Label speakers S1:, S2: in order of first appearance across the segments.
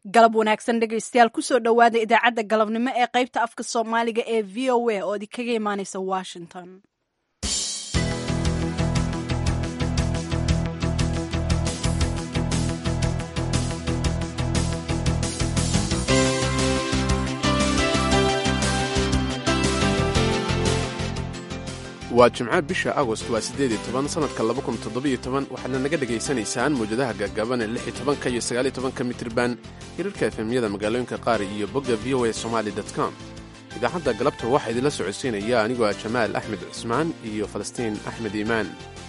S1: galab wanaagsan dhegaystayaal kusoo dhowaada idaacadda galabnimo ee qaybta afka soomaaliga ee v o a oo idinkaga imaaneysa washington
S2: waa jimco bisha agost waa siddeed iyo toban sannadka laba kun toddobiyo toban waxaadna naga dhegaysanaysaan mawjadaha gaagaaban ee lix iyo tobanka iyo sagaal iyo tobanka mitriban hirarka efemyada magaalooyinka qaar iyo bogga v o a somali com idaacadda galabta waxaa idinla socodsiinaya anigoo ah jamaal axmed cusmaan iyo falastiin axmed iimaan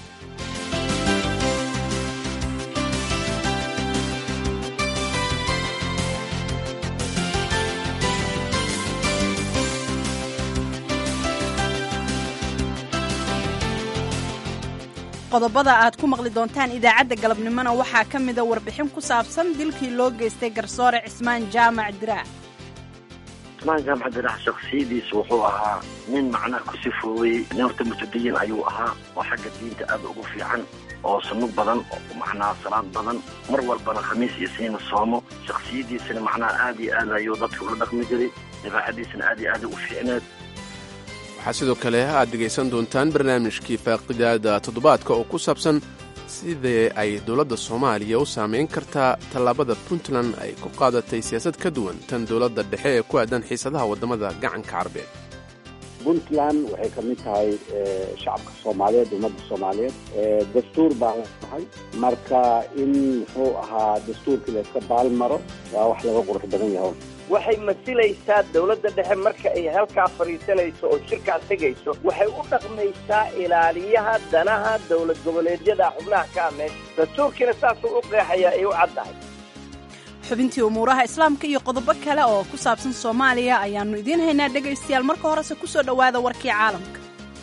S1: qodobada aad ku maqli doontaan idaacadda galabnimona waxaa ka mida warbixin ku saabsan dilkii loo geystay garsoore cismaan jaamac diraac
S3: cismaan jaamac diraac shaksiyadiisa wuxuu ahaa nin macnaha ku sifoowey nin horta mutadayin ayuu ahaa oo xagga diinta aad ugu fiican oo sunno badan oo macnaha salaad badan mar walbana khamiis iyo siina soomo shaksiyadiisana macnaha aad iyo aad ayuu dadka ula dhaqmi jiray dabeecadiisana aad iyo aad u fiicneed
S2: waxaa sidoo kale aad dhegaysan doontaan barnaamijkii faaqidaada toddobaadka oo ku saabsan sidee ay dowladda soomaaliya u saamayn kartaa tallaabada puntland ay ku qaadatay siyaasad ka duwan tan dowladda dhexe ee ku aadan xiisadaha waddamada gacanka carbeed
S4: puntland waxay ka mid tahay shacabka soomaaliyeed ummadda soomaaliyeed dastuur baan lahay marka in muxuu ahaa dastuurkii la iska baalmaro waa wax laga qurux badan yaho
S5: waxay masilaysaa dawladda dhexe marka ay halkaa fadhiisanayso oo shirkaas tegayso waxay u dhaqmaysaa ilaaliyaha danaha dowlad goboleedyada xubnaha ka ah meesha dastuurkiina saasuu u qeexayaa ay u caddahay
S1: xubintii umuuraha islaamka iyo qodobo kale oo ku saabsan soomaaliya ayaannu idiin haynaa dhegaystayaal marka horese ku soo dhowaada warkii caalamka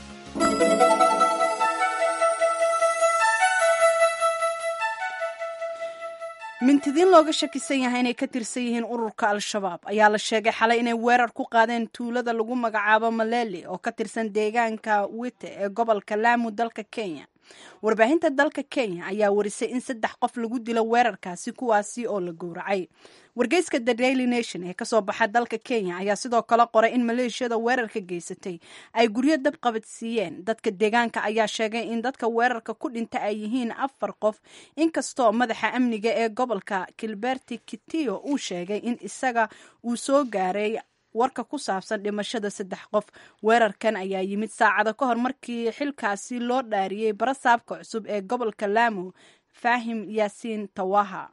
S1: mintidiin looga shakisan yahay inay ka tirsan yihiin ururka al-shabaab ayaa la sheegay xalay inay weerar ku qaadeen tuulada lagu magacaabo maleli oo ka tirsan deegaanka wite ee gobolka laamu dalka kenya warbaahinta dalka kenya ayaa warisay in saddex qof lagu dilo weerarkaasi kuwaasi oo la gowracay wargeyska the daily nation ee kasoo baxa dalka kenya ayaa sidoo kale qoray in maleeshiyada weerarka geysatay ay guryo dab qabadsiiyeen dadka deegaanka ayaa sheegay in dadka weerarka ku dhinta ay yihiin afar qof inkastoo madaxa amniga ee gobolka kilberti kitiyo uu sheegay in isaga uu soo gaaray warka ku saabsan dhimashada saddex qof weerarkan ayaa yimid saacado ka hor markii xilkaasi loo dhaariyey barasaabka cusub ee gobolka laamo faahim yaasiin tawaha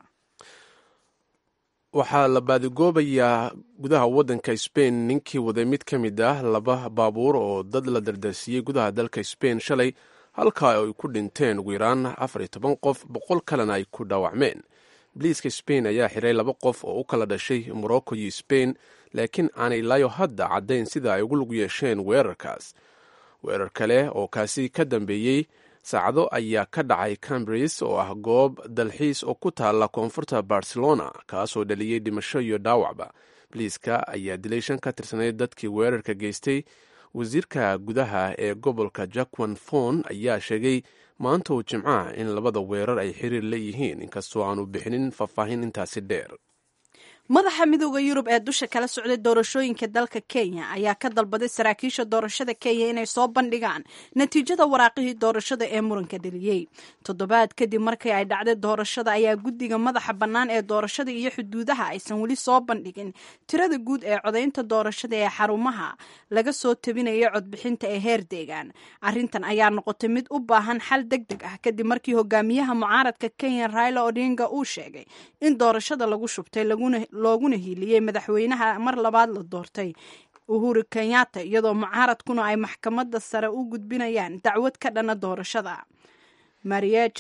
S2: waxaa la baadigoobayaa gudaha waddanka sbain ninkii waday mid ka mid ah laba baabuur oo dad la dardarsiiyey gudaha dalka sbain shalay halkaa ay ku dhinteen ugu yaraan afar iyo toban qof boqol kalena ay ku dhaawacmeen biliiska sbain ayaa xiray laba qof oo u kala dhashay morocco iyo sbain laakiin aanay ilaayo hadda caddayn sida ay ugu lug yeesheen weerarkaas weerar kale oo kaasi ka dambeeyey saacado ayaa ka dhacay cambris oo ah goob dalxiis oo ku taalla koonfurta barcelona kaasoo dhaliyey dhimasho iyo dhaawacba biliiska ayaa dilay shan ka tirsanayd dadkii weerarka geystay wasiirka gudaha ee gobolka jackwan fon ayaa sheegay maanta uu jimcaha in labada weerar ay xiriir leeyihiin inkastoo aanu bixinin faahfaahin intaasi dheer
S1: madaxa midooda yurub ee dusha kala socday doorashooyinka dalka kenya ayaa ka dalbaday saraakiisha doorashada kenya inay soo bandhigaan natiijada waraaqihii doorashada ee muranka dheliyey toddobaad kadib markii ay dhacday doorashada ayaa guddiga madaxa bannaan ee doorashada iyo xuduudaha aysan weli soo bandhigin tirada guud ee codaynta doorashada ee xarumaha laga soo tabinaya codbixinta ee heer deegaan arrintan ayaa noqotay mid u baahan xal deg deg ah kadib markii hogaamiyaha mucaaradka kenya raila odinga uu sheegay in doorashada lagu shubtay laguna looguna hiiliyey madaxweynaha mar labaad la doortay uhuru kenyatta iyadoo mucaaradkuna ay maxkamadda sare u gudbinayaan dacwad ka dhana doorashada mariej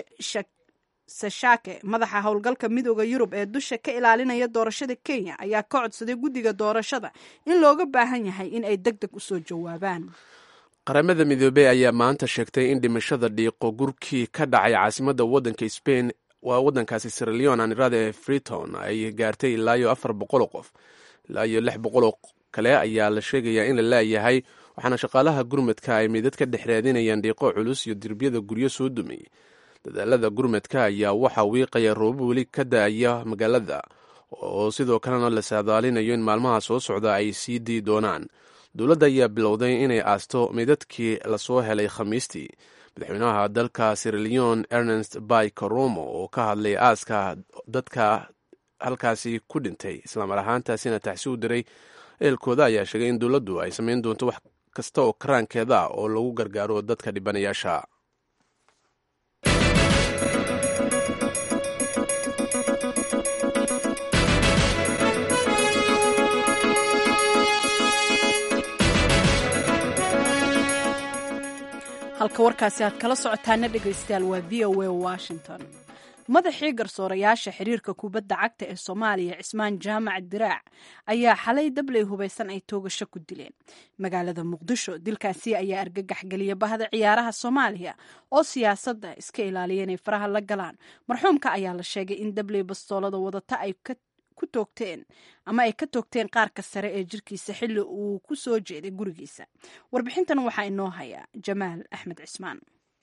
S1: sashake madaxa howlgalka midooda yurub ee dusha ka ilaalinaya doorashada kenya ayaa ka codsaday guddiga doorashada in looga baahan yahay in ay deg deg usoo jawaabaan
S2: qaramada midoobey ayaa maanta sheegtay in dhimashada dhiiqo gurkii ka dhacay caasimadda waddanka sbain waa waddankaasi siraleon anirada ee freeton ay gaartay ilaayo afar boqoloo qof ilaayo lix boqoloo kale ayaa la sheegayaa in la laayahay waxaana shaqaalaha gurmadka ay midad ka dhex raadinayaan dhiiqo culus iyo dirbiyada guryo soo dumay dadaalada gurmadka ayaa waxaa wiiqaya roobab weli ka da-aya magaalada oo sidoo kalena la saadaalinayo in maalmaha soo socda ay sii dii doonaan dowladda ayaa bilowday inay aasto meydadkii lasoo helay khamiistii madaxweynaha dalka sirilion ernest bay karomo oo ka hadlay aaska dadka halkaasi ku dhintay islamar ahaantaasina taxsi u diray eelkooda ayaa sheegay in dowladdu ay samayn doonto wax kasta oo karaankeeda ah oo lagu gargaaro dadka dhibanayaasha
S1: halka warkaasi aad kala socotaana dhegaystayaal waa v o a washington madaxii garsoorayaasha xiriirka kubadda cagta ee soomaaliya cismaan jaamac diraac ayaa xalay dabley hubaysan ay toogasho ku dileen magaalada muqdisho dilkaasi ayaa argagax geliya bahda ciyaaraha soomaaliya oo siyaasadda iska ilaaliya inay faraha la galaan marxuumka ayaa la sheegay in dabley bastoolada wadata ay ku toogteen ama ay ka toogteen qaarka sare ee jirkiisa xilli uu ku soo jeeday gurigiisa warbixintan waxaa inoo haya jamaal axmed cismaan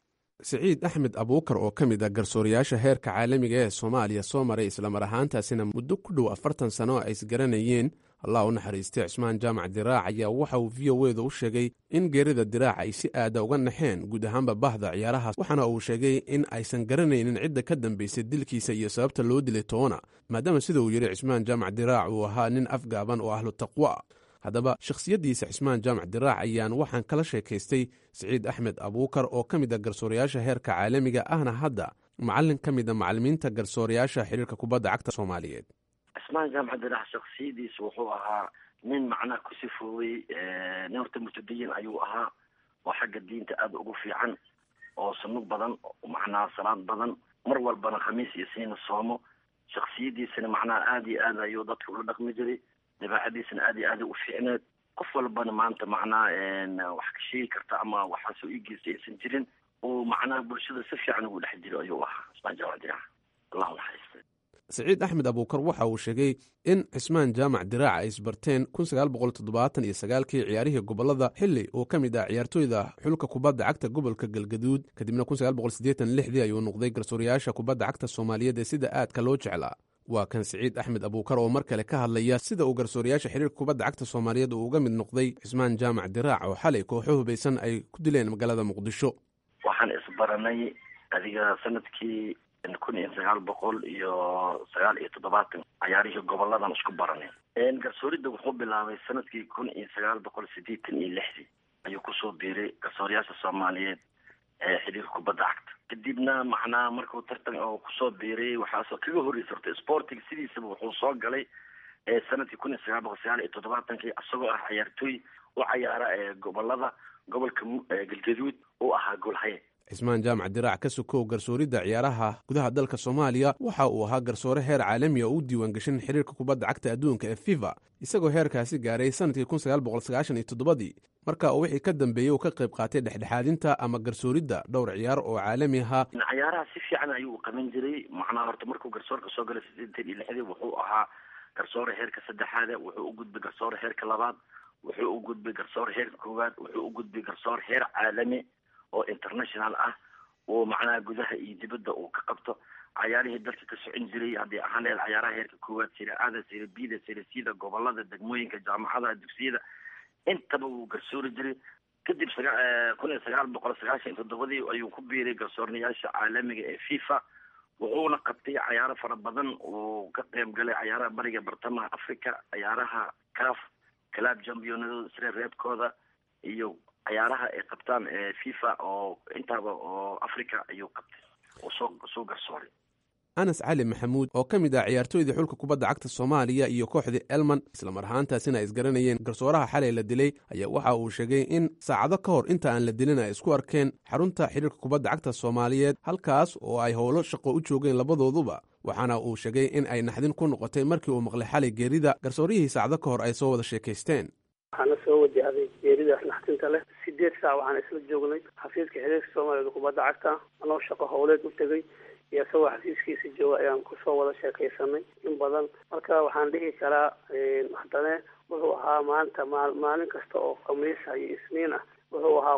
S2: siciid axmed abuukar oo ka mid ah garsoorayaasha heerka caalamiga ee soomaaliya soo maray islamar ahaantaasina muddo ku dhow afartan sano ay isgaranayeen allah u naxariistay cismaan jaamac diraac ayaa waxa uu v o eda u sheegay in geerida diraac ay si aada uga naxeen guud ahaanba bahda ciyaarahaas waxaana uu sheegay in aysan garanaynin cidda ka dambaysay dilkiisa iyo sababta loo dilay toona maadaama sida uu yidhi cismaan jaamac diraac uu ahaa nin afgaaban oo ahlu taqwa haddaba shakhsiyaddiisa cismaan jaamac diraac ayaan waxaan kala sheekaystay siciid axmed abuukar oo ka mid a garsoorayaasha heerka caalamiga ahna hadda macallin ka mid a macallimiinta garsoorayaasha xiriirka kubadda cagta soomaaliyeed
S3: cismaan jaamac diraac shaksiyadiisa wuxuu ahaa nin macnaha ku sifoowey nin horta murtadiyin ayuu ahaa oo xagga diinta aada ugu fiican oo sunug badan macnaha salaad badan mar walbana khamiis iyo siina soomo shaksiyadiisana macnaha aada iyo aad ayuu dadka ula dhaqmi jiray dabeecadiisana aada iyo aada u fiicneed qof walbana maanta macnaha wax ka sheegi karta ama waxaasoo ii geystay aysan jirin oo macnaha bulshada si fiican ugu dhex jiro ayuu ahaa cismaan jaamac diraac allahu naxariista
S2: siciid axmed abuukar waxa uu sheegay in cismaan jaamac diraac ay isbarteen kun sagaal boqol toddobaatan iyo sagaalkii ciyaarihii gobolada xilli uu ka mid ah ciyaartooyda xulka kubadda cagta gobolka galgaduud kadibna kun sagaal boqol siddeetan lixdii ayuu noqday garsoorayaasha kubadda cagta soomaaliyeed ee sida aadka loo jeclaa waa kan siciid axmed abuukar oo mar kale ka hadlaya sida uu garsoorayaasha xiriirka kubadda cagta soomaaliyeed uu uga mid noqday cismaan jaamac diraac oo xalay kooxo hubaysan ay ku dileen magaalada muqdisho
S3: waxaan isbaranay adiga sanadkii kun iyo sagaal boqol iyo sagaal iyo toddobaatan cayaarihii goboladan isku baranay garsooridda wuxuu bilaabay sanadkii kun iyo sagaal boqol siddeetan iyo lixdii ayuu kusoo biiray garsoorayaasha soomaaliyeed ee xiriirka kubadda cagta kadibna macnaha markuu tartan oo kusoo biiray waxaasoo kaga horreysay horta sporting sidiisaba wuxuu soo galay sanadkii kun iyo sagaal boqol sagaal iyo toddobaatankii isagoo ah ciyaartooy u cayaara ee gobolada gobolka galgaduud uu ahaa golhaye
S2: cismaan jaamac diraac ka sokow garsooridda ciyaaraha gudaha dalka soomaaliya waxa uu ahaa garsoore heer caalami oo u diiwaan gashan xiriirka kubadda cagta adduunka ee fifa isagoo heerkaasi gaaray sanadkii kun sagaal boqol sagaashan iyo toddobadii marka uu wixii ka dambeeyey uu ka qayb qaatay dhexdhexaadinta ama garsooridda dhowr ciyaar oo caalami ahaa
S3: cayaaraha si fiican ayuu qaban jiray macnaha horta markuu garsoorka soo galay siddeetan iyo lixdii wuxuu ahaa garsoore heerka saddexaada wuxuu u gudbay garsoore heerka labaad wuxuu u gudbay garsoore heerka koowaad wuxuu u gudbay garsoore heer caalami oo international ah oo macnaha gudaha iyo dibadda uu ka qabto cayaarihii dalka ka socon jiray haddii ahaan leed cayaaraha heerka koowaad sira aada sira bida sira sida gobolada degmooyinka jaamacadaha dugsiyada intaba wuu garsoori jiray kadib saga kun iyo sagaal boqol sagaashan iyo toddobadii ayuu ku biiray garsoornayaasha caalamiga ee fifa wuxuuna qabtay cayaaro fara badan uu ka qayb galay cayaaraha bariga bartamaha africa cayaaraha caf club championadooda sire reebkooda iyo cayaaraha ay qabtaan fifa oo intaaba oo africa ayuu qabtay oo soo soo garsooray
S2: anas cali maxamuud oo ka mid ah ciyaartooydii xulka kubadda cagta soomaaliya iyo kooxdii elman islamar ahaantaasina ay isgaranayeen garsooraha xalay la dilay ayaa waxa uu sheegay in saacado ka hor inta aan la dilin ay isku arkeen xarunta xiriirka kubadda cagta soomaaliyeed halkaas oo ay howlo shaqo u joogeen labadooduba waxaana uu sheegay in ay naxdin ku noqotay markii uu maqlay xalay geerida garsoorihii saacado ka hor ay soo wada sheekaysteen
S6: waxaana soo wajahday geerida naxdinta leh sideed saac waxaan isla joognay xafiiska xiriirka soomaaliyeed kubadda cagta anoo shaqo howleed u tegay iyo isagoo xafiiskiisa jooga ayaan kusoo wada sheekaysanay in badan marka waxaan dhihi karaa haddane wuxuu ahaa maanta maa maalin kasta oo khamiisa iyo isniin ah wuxuu ahaa qof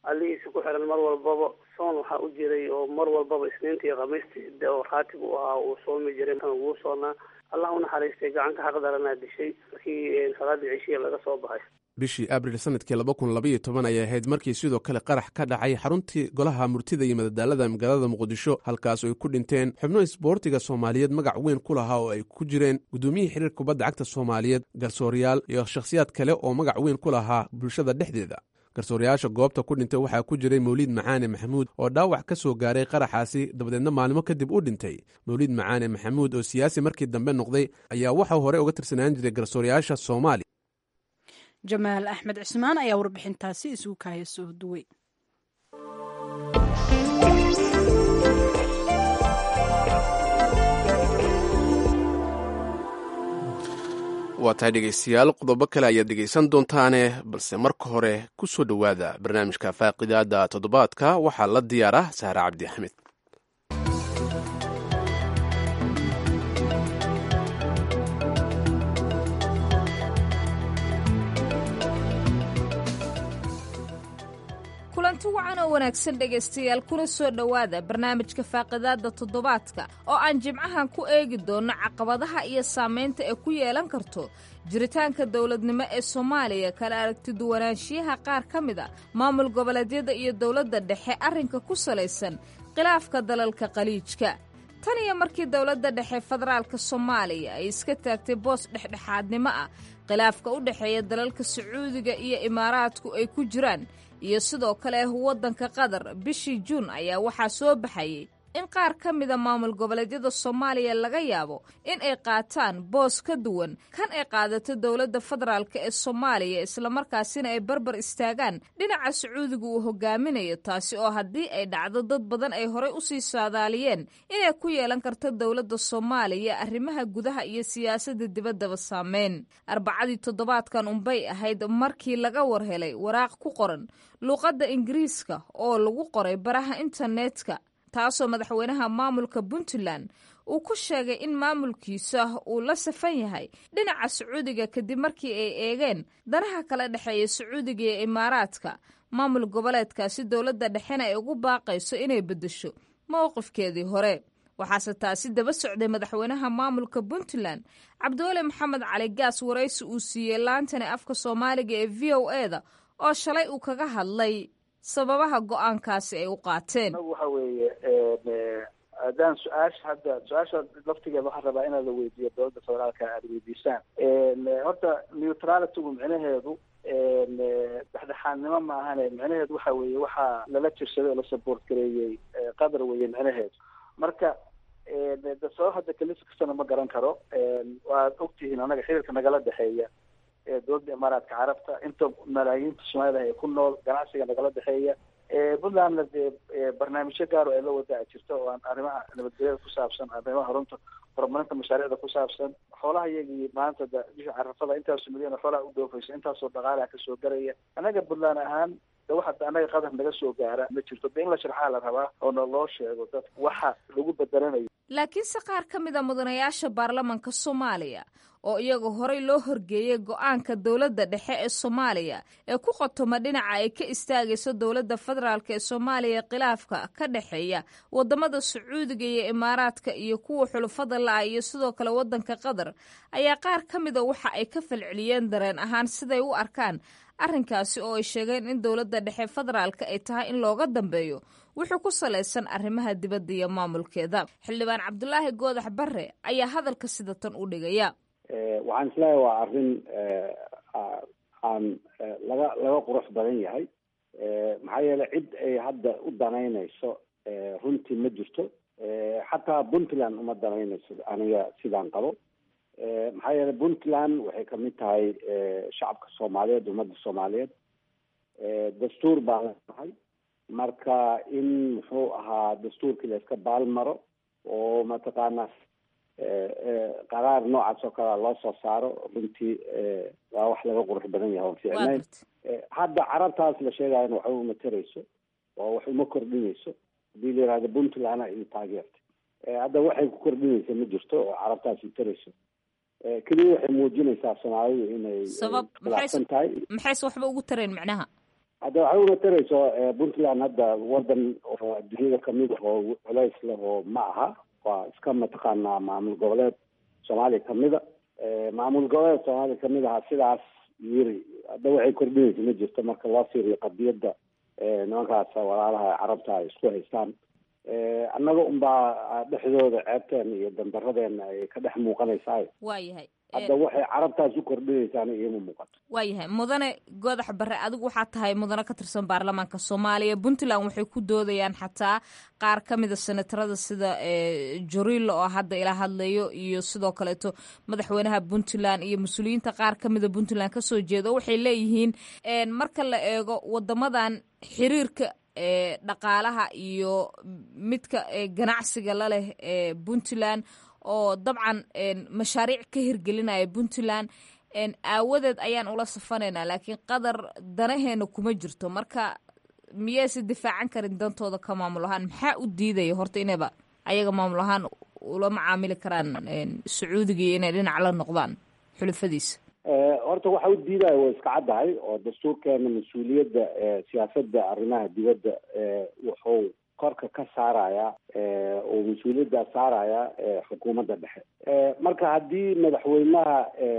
S6: allihiisa ku xiran mar walbaba soon waxaa u jiray oo mar walbaba isniinta iyo khamiistii oo raatib u ahaa uu soomi jiray wuu soonaa allah unaxariistay gacanka xaq daranaa dishay markii salaadii cishiya laga soo baxay
S2: bishii abril sanadkii laba kun labaiyo toban ayay ahayd markii sidoo kale qarax ka dhacay xaruntii golaha murtida iyo madadaalada magaalada muqdisho halkaas ay ku dhinteen xubno isboortiga soomaaliyeed magac weyn ku lahaa oo ay ku jireen gudoomiyihii xiriirka kubadda cagta soomaaliyeed garsooryaal iyo shakhsiyaad kale oo magac weyn ku lahaa bulshada dhexdeeda garsoorayaasha goobta ku dhintay waxaa ku jiray mawliid macaane maxamuud oo dhaawac ka soo gaaray qaraxaasi dabadeedna maalmo kadib u dhintay mawliid macaane maxamuud oo siyaasi markii dambe noqday ayaa waxau hore uga tirsanaan jiray garsoorayaasha soomaaliya
S1: jamaal axmed cismaan ayaa warbixintaasi isugu kaaya soo duway
S2: waa tahay dhegaystayaal qodobo kale ayaad dhegaysan doontaane balse marka hore ku soo dhowaada barnaamijka faaqidaada toddobaadka waxaa la diyaar ah saare cabdi axmed
S7: kulanti wacan oo wanaagsan dhegaystayaal kuna soo dhowaada barnaamijka faaqidaadda toddobaadka oo aan jimcahan ku eegi doonno caqabadaha iyo saamaynta ee ku yeelan karto jiritaanka dowladnimo ee soomaaliya kala aragti duwanaanshiyaha qaar ka mid a maamul goboleedyada iyo dowladda dhexe arrinka ku salaysan khilaafka dalalka qaliijka tan iyo markii dowladda dhexe federaalka soomaaliya ay iska taagtay boos dhexdhexaadnimo ah khilaafka u dhexeeya dalalka sacuudiga iyo imaaraadku ay ku jiraan iyo sidoo kale waddanka qatar bishii juun ayaa waxaa soo baxayay in qaar ka mida maamul goboleedyada soomaaliya laga yaabo in ay qaataan boos ka duwan kan ay qaadato dowladda federaalk ee soomaaliya islamarkaasina ay barbar istaagaan dhinaca sacuudiga uu hogaaminayo taasi oo haddii ay dhacdo dad badan ay horey usii saadaaliyeen inay ku yeelan karto dowladda soomaaliya arrimaha gudaha iyo siyaasadda dibaddaba saameyn arbacadii toddobaadkan unbay ahayd markii laga warhelay waraaq ku qoran luuqadda ingiriiska oo lagu qoray baraha internetka taasoo madaxweynaha maamulka puntland uu ku sheegay in maamulkiisa uu la safan yahay dhinaca sacuudiga kadib markii ay eegeen danaha kala dhexeeya sacuudiga iyo imaaraadka maamul goboleedkaasi dowladda dhexena ay ugu baaqayso inay beddesho mowqifkeedii hore waxaase taasi daba socday madaxweynaha maamulka puntland cabdiweli maxamed cali gaas waraysi uu siiyey laantani afka soomaaliga ee v o e da oo shalay uu kaga hadlay sababaha go-aankaasi ay u qaateen
S8: waxa weeye haddaan su-aasha hadda su-aasha laftigeeda waxaan rabaa inaad la weydiiyo dowladda federaalka aada weydiisaan horta neutralitygu micnaheedu dhexdhexaadnimo ma ahane micnaheedu waxa weeye waxaa lala jirsaday oo la support gareeyey qadar weeye micnaheedu marka de sabab hadda kalisa kastana ma garan karo waad ogtihiin anaga xiriirka nagala dhexeeya dowladda imaaraadka carabta inta malaayiinta soomaalida ee ku nool ganacsiga nagala dhexeeya puntlandna dee barnaamijyo gaaro ay la wadaa jirta oo aan arrimaha nabadgelyada ku saabsan arrimaha horunta horumarinta mashaariicda ku saabsan xoolaha iyagii maanta da bisha carafada intaasoo milyan oo xoolaha u dhoofaysa intaasoo dhaqaalaha kasoo garaya annaga puntland ahaan de waxa annaga qadar naga soo gaara ma jirto de in la sharxaa la rabaa oo na loo sheego dadka waxa lagu bedelanayo
S7: laakiinse qaar ka mid a mudanayaasha baarlamanka soomaaliya oo iyaga horey loo horgeeyey go-aanka dowladda dhexe ee soomaaliya ee ku qotoma dhinaca ay ka istaagayso dowladda federaalk ee soomaaliya khilaafka ka dhexeeya wadamada sacuudiga iyo imaaraadka iyo kuwa xulufada la-a iyo sidoo kale waddanka qatar ayaa qaar ka mida waxa ay ka falceliyeen dareen ahaan siday u arkaan arrinkaasi oo ay sheegeen in dowladda dhexe federaalka ay tahay in looga dambeeyo wuxuu ku salaysan arrimaha dibadda iyo maamulkeeda xildhibaan cabdulaahi goodax barre ayaa hadalka sida tan u dhigaya
S4: waxaan isleeyahay waa arrin aan laga laga qurux badan yahay maxaa yeelay cid ay hadda u danaynayso runtii ma jirto xataa puntland uma danaynayso aniga sidaan qabo maxaa yeelay puntland waxay kamid tahay shacabka soomaaliyeed ummadda soomaaliyeed dastuur baan leenahay marka in muxuu ahaa dastuurkii la iska baalmaro oo mataqaanaa qaraar noocaas oo kalea loo soo saaro runtii waa wax laga qurux badan yahay on fiicnayn hadda carabtaas la sheegayana waxba uma tarayso oo wax uma kordhinayso hadii la yihahdo puntland ay taageertay hadda waxay ku kordhinaysa ma jirto oo carabtaas i tarayso keliya waxay muujinaysaa soomaalidu inay
S7: sabab
S4: khilaafsan tahay
S7: maxayse waxba ugu tareen macnaha
S4: hadda waxay una tarayso puntland hadda wadan oo adduunyada kamid ah oo culays leh oo ma aha waa iska mataqaanaa maamul goboleed soomaaliya kamida maamul goboleed soomaaliya kamid aha sidaas yiri hadda waxay kordhinaysa ma jirto marka loo fiiriyo qadiyadda nimankaas walaalaha carabta ay isku haystaan annaga unbaa dhexdooda ceebteena iyo dandaradeenna ay ka dhex muuqanaysaa
S7: waayahay
S4: hadda waxay carabtaas u kordhinaysaana iima muuqato
S7: waayahay mudane godax bare adigu waxaa tahay mudane ka tirsan baarlamaanka soomaaliya puntland waxay ku doodayaan xataa qaar ka mida senatarada sida jorilo oo hadda ila hadlayo iyo sidoo kaleeto madaxweynaha puntland iyo mas-uuliyiinta qaar ka mida puntland kasoo jeeda waxay leeyihiin marka la eego wadamadan xiriirka dhaqaalaha iyo midka ganacsiga la leh puntland oo dabcan mashaariic ka hirgelinaya puntland aawadeed ayaan ula safanaynaa laakiin qadar danaheena kuma jirto marka miyayse difaacan karin dantooda ka maamul ahaan maxaa u diidaya horta inayba ayaga maamul ahaan ula macaamili karaan sacuudiga iyo inay dhinac la noqdaan xulufadiisa
S4: horta waxa u diidaya way iska caddahay oo dastuurkeena mas-uuliyadda siyaasadda arrimaha dibadda wuxuu korka ka saaraya oo mas-uuliyaddaa saaraya xukuumadda dhexe marka haddii madaxweynaha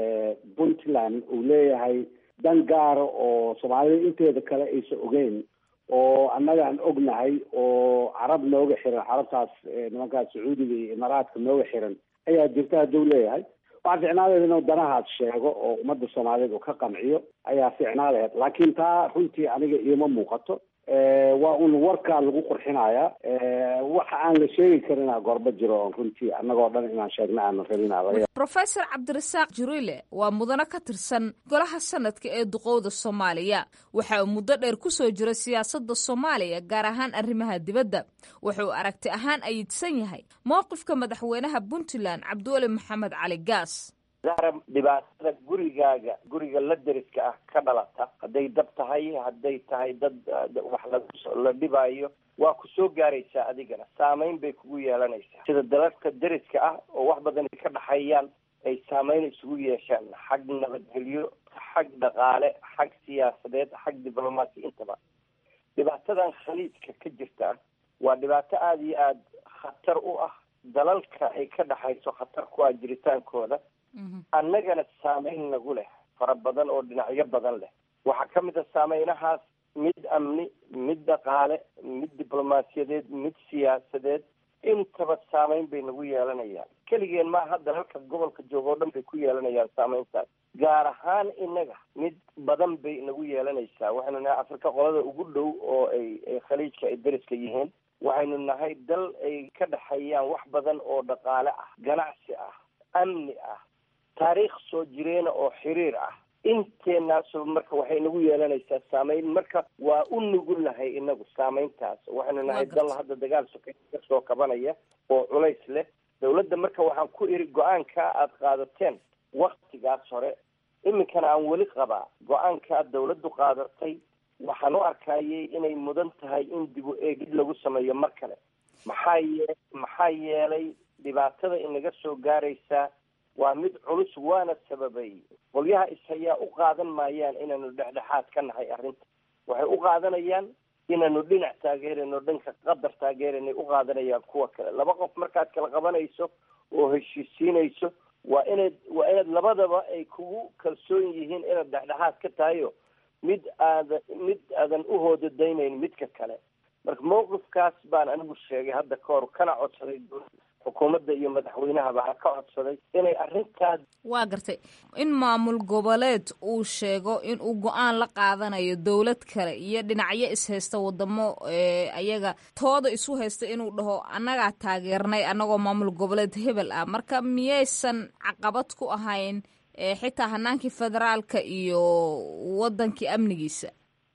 S4: puntland uu leeyahay dan gaara oo soomaalida inteeda kale aysan ogeyn oo annaga aan ognahay oo carab nooga xiran carabtaas nimankaas sacuudiga iyo imaaraadka nooga xiran ayaa jirta hadduu leeyahay waxaa ficnaadeed inuu danahaas sheego oo ummadda soomaaliyeed uu ka qanciyo ayaa ficnaadeed laakiin taa runtii aniga iima muuqato waa un warkaa lagu qurxinaya waxa aan la sheegi karina gorba jiro oon runtii annagoo dhan inaan sheegna aanan rabin
S7: professor cabdirasaaq jirile waa mudano ka tirsan golaha sanadka ee duqowda soomaaliya waxa uu muddo dheer kusoo jira siyaasadda soomaaliya gaar ahaan arrimaha dibadda wuxuu aragti ahaan ayidsan yahay mowqifka madaxweynaha puntland cabdiweli maxamed cali gaas
S5: zahra dhibaatada gurigaaga guriga la deriska ah ka dhalata hadday dab tahay hadday tahay dad wax la dhibaayo waa ku soo gaaraysaa adigana saameyn bay kugu yeelanaysaa sida dalalka deriska ah oo wax badan ay ka dhaxeeyaan ay saameyn isugu yeeshaan xag nabadgelyo xag dhaqaale xag siyaasadeed xag diblomaasi intaba dhibaatadan khaliijka ka jirta waa dhibaato aada iyo aada khatar u ah dalalka ay ka dhaxayso khatar ku ah jiritaankooda annagana saameyn nagu leh fara badan oo dhinacyo badan leh waxaa ka mid a saameynahaas mid amni mid dhaqaale mid diblomaasiyadeed mid siyaasadeed intaba saameyn bay nagu yeelanayaan keligeen maaha dalalka gobolka jooga oo dhan bay ku yeelanayaan saameyntaas gaar ahaan innaga mid badan bay nagu yeelanaysaa waxaynu nahay afrika qolada ugu dhow oo ay khaliijka ay deriska yihiin waxaynu nahay dal ay ka dhexeeyaan wax badan oo dhaqaale ah ganacsi ah amni ah taariikh soo jireena oo xiriir ah inteenaasoo marka waxay nagu yeelanaysaa saameyn marka waa u nugulnahay inagu saameyntaas waxaynu nahay dal hadda dagaal soke kasoo kabanaya oo culays leh dawladda marka waxaan ku iri go-aanka aada qaadateen waktigaas hore iminkana aan weli qabaa go-aankaa dawladdu qaadatay waxaan u arkayay inay mudan tahay in dib u eegid lagu sameeyo mar kale maxaa yee maxaa yeelay dhibaatada inaga soo gaaraysaa waa mid culus waana sababay qolyaha ishayaa u qaadan maayaan inaanu dhexdhexaad ka nahay arrinta waxay u qaadanayaan inaanu dhinac taageerayno dhanka qadar taageeranay u qaadanayaan kuwa kale laba qof markaad kala qabanayso oo heshiisiinayso waa inaad waa inaad labadaba ay kugu kalsoon yihiin inaad dhexdhexaad ka tahayo mid aada mid aadan u hoodadaynayn midka kale marka mawqifkaas baan anigu sheegay hadda ka hor kana codsaday xukuumadda iyo madaxweynahaba ha ka codsaday inay arrintaas
S7: waa gartay in maamul goboleed uu sheego in uu go-aan la qaadanayo dowlad kale iyo dhinacyo ishaysta wadamo ayaga tooda isu haysta inuu dhaho annagaa taageernay annagoo maamul goboleed hebel ah marka miyaysan caqabad ku ahayn xitaa hanaankii federaalka iyo wadankii amnigiisa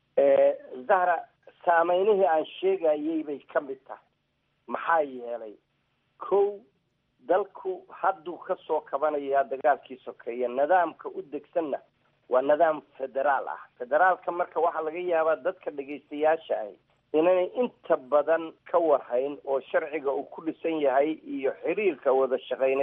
S5: zahra saameynihii aan sheegayay bay ka mid tahay maxaa yeelay kow dalku hadduu ka soo kabanayaa dagaalkii sokeeye nidaamka u degsanna waa nidaam federaal ah federaalka marka waxaa laga yaabaa dadka dhegaystayaasha ahi inanay inta badan ka warhayn oo sharciga uu ku dhisan yahay iyo xiriirka wada shaqayneed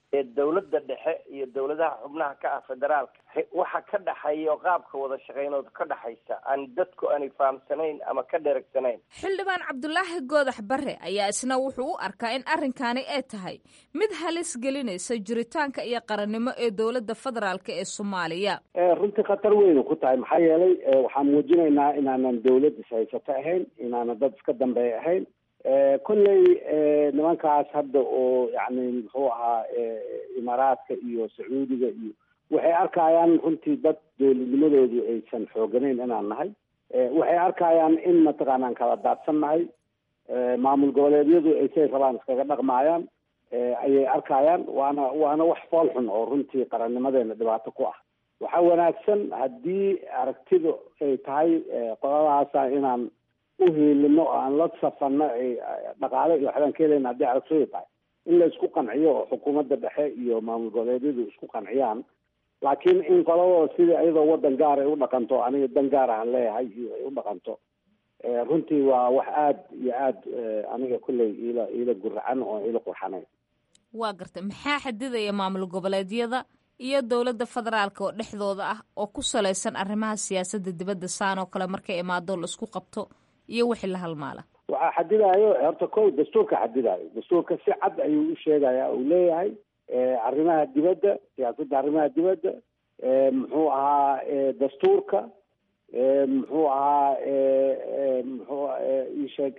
S5: ee dowladda dhexe iyo dowladaha xubnaha ka ah federaalka waxa ka dhexeeya oo qaabka wada shaqeynood ka dhexaysa aan dadku aanay fahamsanayn ama ka dheregsanayn
S7: xildhibaan cabdulaahi goodax bare ayaa isna wuxuu u arkaa in arrinkaani ay tahay mid halis gelinaysa jiritaanka iyo qarannimo ee dowladda federaalk ee soomaaliya
S4: runtii khatar weynu ku tahay maxaa yeelay waxaan muujinaynaa inaanan dowlad ishaysato ahayn inaanan dad iska dambeeya ahayn kolley nimankaas hadda oo yani muxuu ahaa imaaraadka iyo sacuudiga iyo waxay arkayaan runtii dad dowladnimadoodu aysan xooganayn inaan nahay waxay arkayaan in mataqaanaan kala daadsan nahay maamul goboleedyadu ay say rabaan iskaga dhaqmaayaan ayay arkayaan waana waana wax fool xun oo runtii qarannimadeena dhibaato ku ah waxaa wanaagsan haddii aragtidu ay tahay qoladahaasa inaan uhiilino oo aan la safano dhaqaale iyo waxbaan ka helayna haddii aragtidu tahay in la isku qanciyo oo xukuumadda dhexe iyo maamul goboleedyadu isku qanciyaan laakiin in qoladooda sidii iyadoo wadan gaar ay u dhaqanto aniga dan gaar aan leeyahay iyo ay u dhaqanto runtii waa wax aada iyo aada aniga kulley iila iila guracan oo iila qurxanayn
S7: waa gartay maxaa xadidaya maamul goboleedyada iyo dowladda federaalka oo dhexdooda ah oo ku salaysan arrimaha siyaasadda dibadda saan oo kale markay imaado la isku qabto iyo wixii la halmaala
S4: waxaa xadidayo horta ko dastuurka xadidayo dastuurka si cad ayuu u sheegaya uu leeyahay arrimaha dibadda siyaasadda arrimaha dibadda muxuu ahaa dastuurka muxuu ahaa muxuu isheeg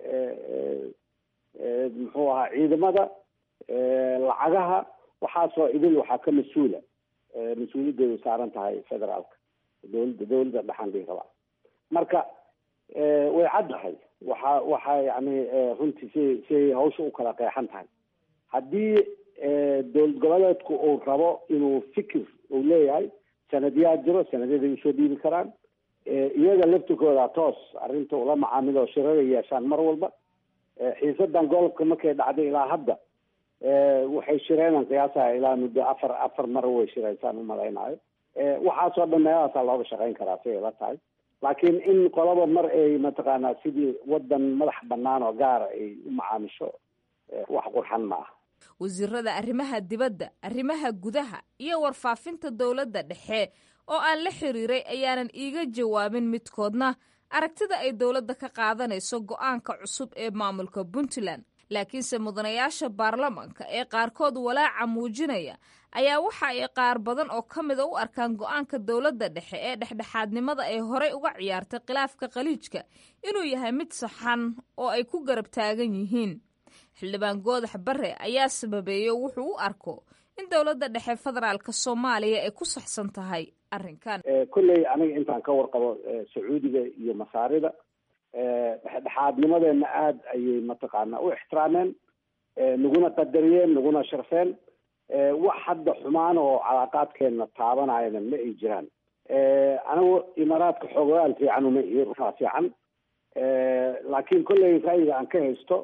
S4: muxuu ahaa ciidamada lacagaha waxaasoo idil waxaa ka mas-uula mas-uuliyaddeedu saaran tahay federaalka dowladda dowladda dhexan dhii rabaa marka way caddahay waxa waxa yani runtii si siay hawsha u kala qeexan tahay haddii dowlad goboleedku uu rabo inuu fikir uu leeyahay sanadyaa jiro sanadyaday usoo dhiibi karaan iyaga laftirkooda toos arrinta ula macaamilo shiraday yeeshaan mar walba xiisadan gobolka markay dhacday ilaa hadda waxay shireenan qiyaasaha ilaa muddo afar afar mar way shiraysaan umalaynayo waxaasoo dhan meelahaasaa looga shaqayn karaa siay la tahay laakiin in qolaba mar ay mataqaanaa sidii wadan madax banaan oo gaara ay u macaamisho wax qurxan ma ah
S7: wasiirada arrimaha dibadda arrimaha gudaha iyo warfaafinta dowladda dhexe oo aan la xiriiray ayaanan iiga jawaabin midkoodna aragtida ay dowladda ka qaadanayso go-aanka cusub ee maamulka puntland laakiinse mudanayaasha baarlamanka ee qaarkood walaaca muujinaya ayaa waxa ay qaar badan oo ka mida u arkaan go-aanka dowladda dhexe ee dhexdhexaadnimada ay horey uga ciyaartay khilaafka khaliijka inuu yahay mid saxan oo ay ku garab taagan yihiin xildhibaan goodax bare ayaa sababeeyo wuxuu u arko in dowladda dhexe federaalka soomaaliya ay ku saxsan tahay arrinkan
S4: kolley aniga intaan ka warqabo sacuudiga iyo masaarida dhexdhexaadnimadeena aada ayay mataqaanaa u ixtiraameen naguna qadariyeen naguna sharfeen wax hadda xumaan oo calaaqaadkeena taabanayana ma ay jiraan anigu imaaraadka xoogayaal fiican uma iyo runaa fiican laakiin kolley ra'yiga aan ka haysto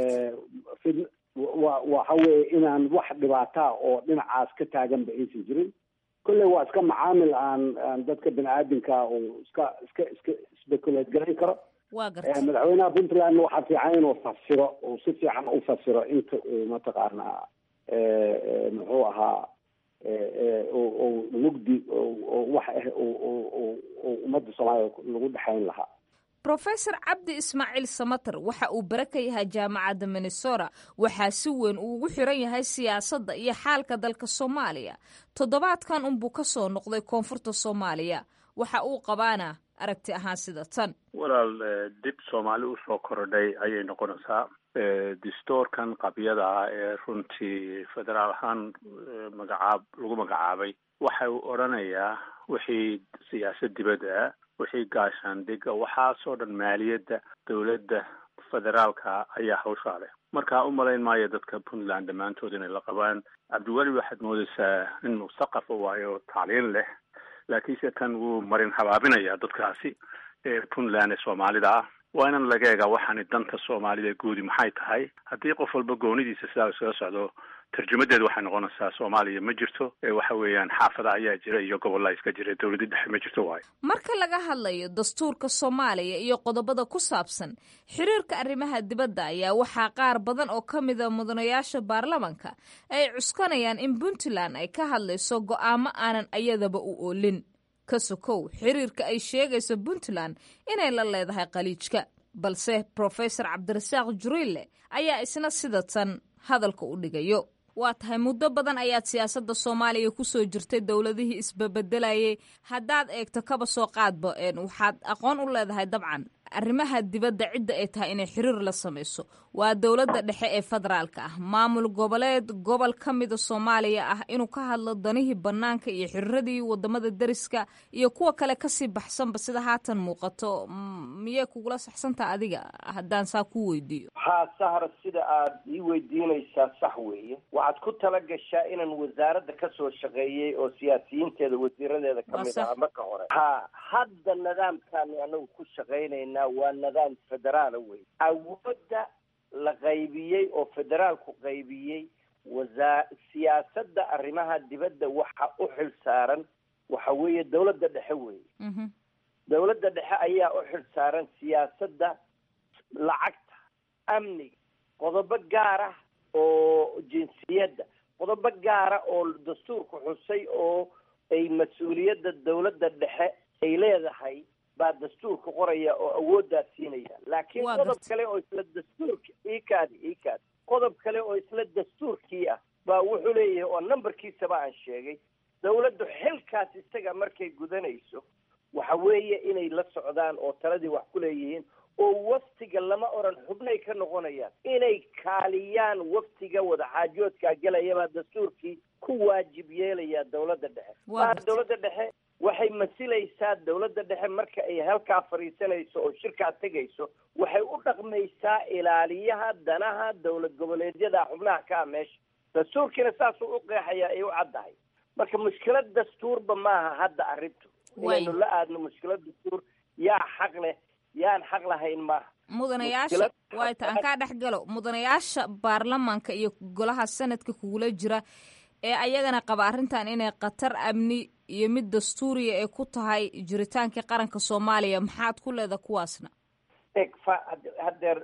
S4: wa waxa weeye inaan wax dhibaataa oo dhinacaas ka taaganba aysan jirin kolley waa iska macaamil aan aan dadka bini aadamka uu iska iska iska speculate garayn karo madaxweynaha puntland waxaa fiican inuu fasiro uu si fiican u fasiro inta uu mataqaanaa muxuu ahaa mugdi wax ah ummadda soomaaliya lagu dhexayn lahaa
S7: rofesor cabdi ismaaciil samater waxa uu bare ka yahay jaamacadda minnesota waxaa si weyn uu ugu xiran yahay siyaasadda iyo xaalka dalka soomaaliya toddobaadkan unbuu ka soo noqday koonfurta soomaaliya waxa uu qabaana aragti ahaan sida tan
S9: walaal dib soomaali usoo korodhay ayay noqonaysaa distoorkan qabyada ah ee runtii federaal ahaan magacaab lagu magacaabay waxa uu odrhanayaa wixii siyaasad dibadda wixii gaashaandhiga waxaasoo dhan maaliyadda dowladda federaalka ayaa hawshaa leh marka u malayn maayo dadka puntland dhammaantood inay la qabaan cabdiweli waxaad moodaysaa in musaqafa waayo tacliin leh laakiinse kan wuu marin habaabinaya dadkaasi ee puntland ee soomaalida ah waa inan laga eegaa waxaani danta soomaalida guudi maxay tahay haddii qof walba goonidiisa sidaa iskaga socdo tarjumadeedu waxay noqonaysaa soomaaliya ma jirto waxa weeyaan xaafada ayaa jira iyo gobollaa iska jira dowladda dhexe ma jirto waayo
S7: marka laga hadlayo dastuurka soomaaliya iyo qodobada ku saabsan xiriirka arrimaha dibadda ayaa waxaa qaar badan oo ka mida mudanayaasha baarlamanka ay cuskanayaan in puntland ay ka hadlayso go'aamo aanan ayadaba u oolin ka sokow xiriirka ay sheegayso puntland inay la leedahay khaliijka balse profesor cabdirasaaq juriille ayaa isna sidatan hadalka u dhigayo waa tahay muddo badan ayaad siyaasadda soomaaliya kusoo jirtay dowladihii isbabedelayay haddaad eegto kaba soo qaadba waxaad aqoon u leedahay dabcan arrimaha dibadda cidda ay tahay inay xiriir la samayso waa dowladda dhexe ee federaalka ah maamul goboleed gobol ka mida soomaaliya ah inuu ka hadlo danihii bannaanka iyo xiriiradii wadamada deriska iyo kuwa kale kasii baxsanba sida haatan muuqato miyay kugula saxsantaha adiga haddaan saa ku weydiiyo
S5: haa sahra sida aad ii weydiinaysaa sax weeye waxaad ku tala gashaa inaan wasaaradda kasoo shaqeeyey oo siyaasiyiinteeda wasiiradeeda kamid aha marka hore ha hadda nidaamkaani anagu ku shaqaynayna waa nidaam federaala wey awoodda la qaybiyey oo federaalku qaybiyey wasaa siyaasadda arrimaha dibadda waxa u xil saaran waxa weeye dawladda dhexe weeye dawladda dhexe ayaa u xil saaran siyaasadda lacagta amniga qodobo gaar ah oo jinsiyadda qodobo gaara oo dastuurku xusay oo ay mas-uuliyadda dawladda dhexe ay leedahay baa dastuurka qoraya oo awooddaa siinaya laakiin qodob kale oo isla dastuurka ikaadi ikaadi qodob kale oo isla dastuurkii ah baa wuxuu leeyahay oo numberkiisaba aan sheegay dawladdu xilkaas isaga markay gudanayso waxa weeye inay la socdaan oo taladii wax ku leeyihiin oo waftiga lama oran xubnay ka noqonayaan inay kaaliyaan waftiga wadaxaajoodkaa gelayabaa dastuurkii ku waajib yeelayaa dawladda dhexe maa dawladda dhexe waxay masilaysaa dawladda dhexe marka ay halkaa fadhiisanayso oo shirkaa tegayso waxay u dhaqmaysaa ilaaliyaha danaha dawlad goboleedyada xubnaha ka ah meesha dastuurkiina saasuu u qeexayaa ay u caddahay marka mushkilad dastuurba maaha hadda arrintu inaynu la aadno mushkilad dastuur yaa xaq leh yaan xaq lahayn maaha
S7: mudanayaasha waayta aan kaa dhex galo mudanayaasha baarlamaanka iyo golaha sanadka kugula jira ee ayagana qaba arrintan inay khatar amni iyo mid dastuuriya ay ku tahay jiritaankii qaranka soomaaliya maxaad ku leeda kuwaasna
S5: eg fa haddeer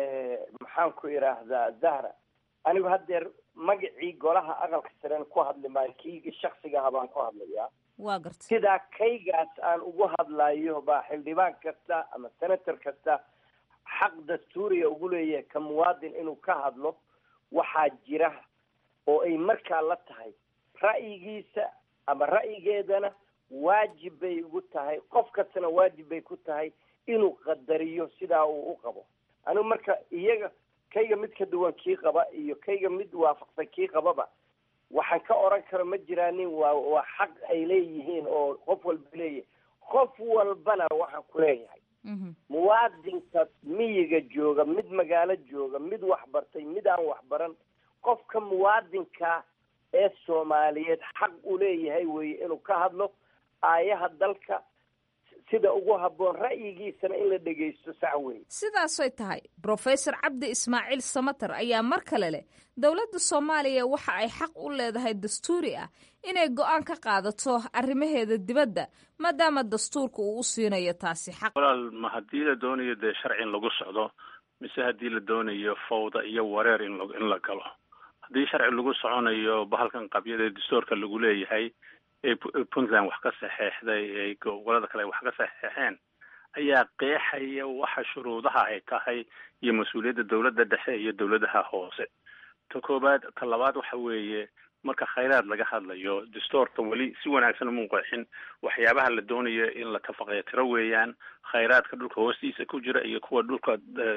S5: maxaan ku idhaahdaa zahra anigu haddeer magacii golaha aqalka saren ku hadli maayo kii shaksigaha baan ku hadlayaa
S7: waa garta
S5: sidaa kaygaas aan ugu hadlayo baa xildhibaan kasta ama senator kasta xaq dastuuriya ugu leeyahay ka muwaadin inuu ka hadlo waxaa jira oo ay markaa la tahay ra'yigiisa ama ra'yigeedana waajib bay ugu tahay qof kastana waajib bay ku tahay inuu qadariyo sidaa uu u qabo anigu marka iyaga kayga mid ka duwan kii qaba iyo kayga mid waafaqsan kii qababa waxaan ka oran karo ma jiraanin waa waa xaq ay leeyihiin oo qof walba leeyahay qof walbana waxaan ku leeyahay muwaadinka miyiga jooga mid magaalo jooga mid waxbartay mid aan waxbaran qofka muwaadinka ee soomaaliyeed xaq u leeyahay weye inuu ka hadlo aayaha dalka sida ugu habboon ra'yigiisana in la dhegaysto sax weye
S7: sidaasay tahay brofesor cabdi ismaaciil samater ayaa mar kale leh dowladda soomaaliya waxa ay xaq u leedahay dastuuri ah inay go-aan ka qaadato arrimaheeda dibadda maadaama dastuurka uu u siinayo taasi xaq
S9: walaal ma haddii la doonayo dee sharci in lagu socdo mise haddii la doonayo fawda iyo wareer in in la galo haddii sharci lagu soconayo bahalkan qabyada ee dastuurka lagu leeyahay ee puntland wax ka saxeexday ee gobolada kale wax ka saxeexeen ayaa qeexaya waxa shuruudaha ay tahay iyo mas-uuliyadda dowladda dhexe iyo dowladaha hoose ta koobaad ta labaad waxa weeye marka khayraad laga hadlayo dastuurka weli si wanaagsan uma qeexin waxyaabaha la doonayo in la tafaqeetiro weeyaan khayraadka dhulka hoostiisa ku jira iyo kuwa dhulka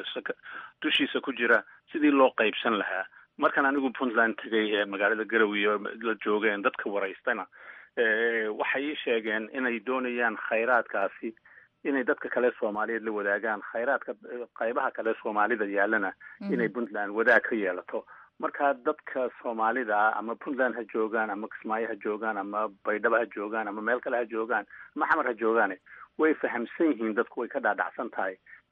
S9: dushiisa ku jira sidii loo qaybsan lahaa markan anigu puntland tegay ee magaalada garowe la joogeen dadka waraystana waxay ii sheegeen inay doonayaan khayraadkaasi inay dadka kale soomaaliyeed la wadaagaan khayraadka qaybaha kale soomaalida yaalana inay puntland wadaag ka yeelato marka dadka soomaalida ah ama puntland ha joogaan ama kismaayo ha joogaan ama baydhabo ha joogaan ama meel kale ha joogaan ama xamar ha joogaane way fahamsan yihiin dadku way ka dhaadhacsan tahay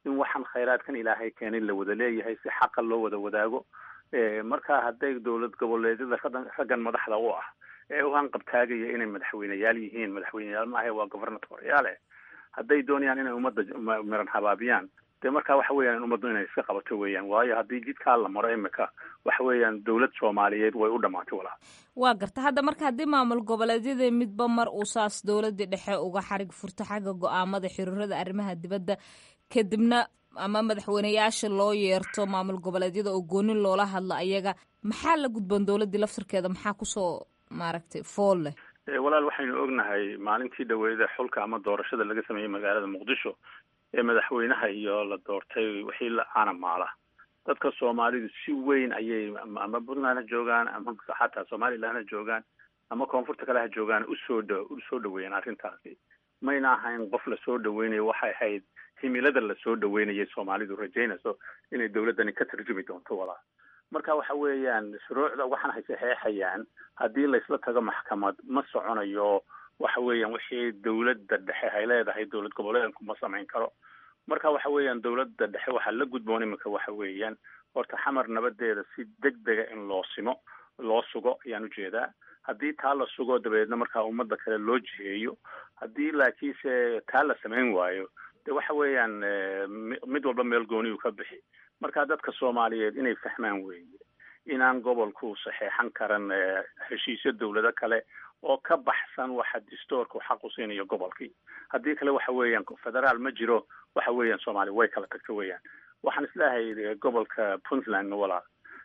S9: in waxaan khayraadkan ilaahay keenay la wada leeyahay si xaqa loo wada wadaago marka hadday dowlad goboleedyada raggan madaxda u ah ee u hanqabtaagaya inay madaxweyneyaal yihiin madaxweyneyaal maaha waa governatoriyaale hadday doonayaan inay ummadda miran habaabiyaan dee marka waxa weeyaan ummaddu inay iska qabato weeyaan waayo haddii jidkaa la maro imika waxa weeyaan dowlad soomaaliyeed way u dhamaatay walaa
S7: waa garta hadda marka haddii maamul goboleedyada midba mar uu saas dowladii dhexe uga xarig furto xagga go-aamada xiriirada arrimaha dibadda kadibna ama madaxweyneyaasha loo yeerto maamul goboleedyada oo goonin loola hadlo ayaga maxaa la gudboon dowladdii laftirkeeda maxaa kusoo maaragtay fool leh
S9: walaal waxaynu ognahay maalintii dhaweeda xulka ama doorashada laga sameeyey magaalada muqdisho ee madaxweynaha iyo la doortay wixii la caanamaala dadka soomaalidu si weyn ayay ama puntland ha joogaan ama xataa somaliland ha joogaan ama koonfurta kale ha joogaan usoo dh usoo dhaweeyeen arrintaasi mayna ahayn qof lasoo dhaweynayo waxay ahayd himilada lasoo dhaweynayay soomaalidu rajaynayso inay dowladdani ka tarjumi doonto walaa marka waxa weeyaan shuruucda waxaan hay saxeexayaan haddii laysla tago maxkamad ma soconayo waxa weeyaan wixii dowladda dhexe ay leedahay dowlad goboleedku ma samayn karo marka waxa weeyaan dowladda dhexe waxaa la gudboon iminka waxa weeyaan horta xamar nabadeeda si deg dega in loo simo loo sugo ayaan ujeedaa haddii taa la sugo dabeedna markaa ummadda kale loo jiheeyo haddii laakiinse taa la samayn waayo de waxa weeyaan mid walba meel gooniyu ka bixi marka dadka soomaaliyeed inay fahmaan weeye inaan gobolku saxeexan karan heshiisyo dowlado kale oo ka baxsan waxa distoorku xaq u siinayo gobolkii haddii kale waxa weeyaan federaal ma jiro waxa weeyaan soomaaliya way kala tagto weeyaan waxaan isleehay gobolka puntland walaal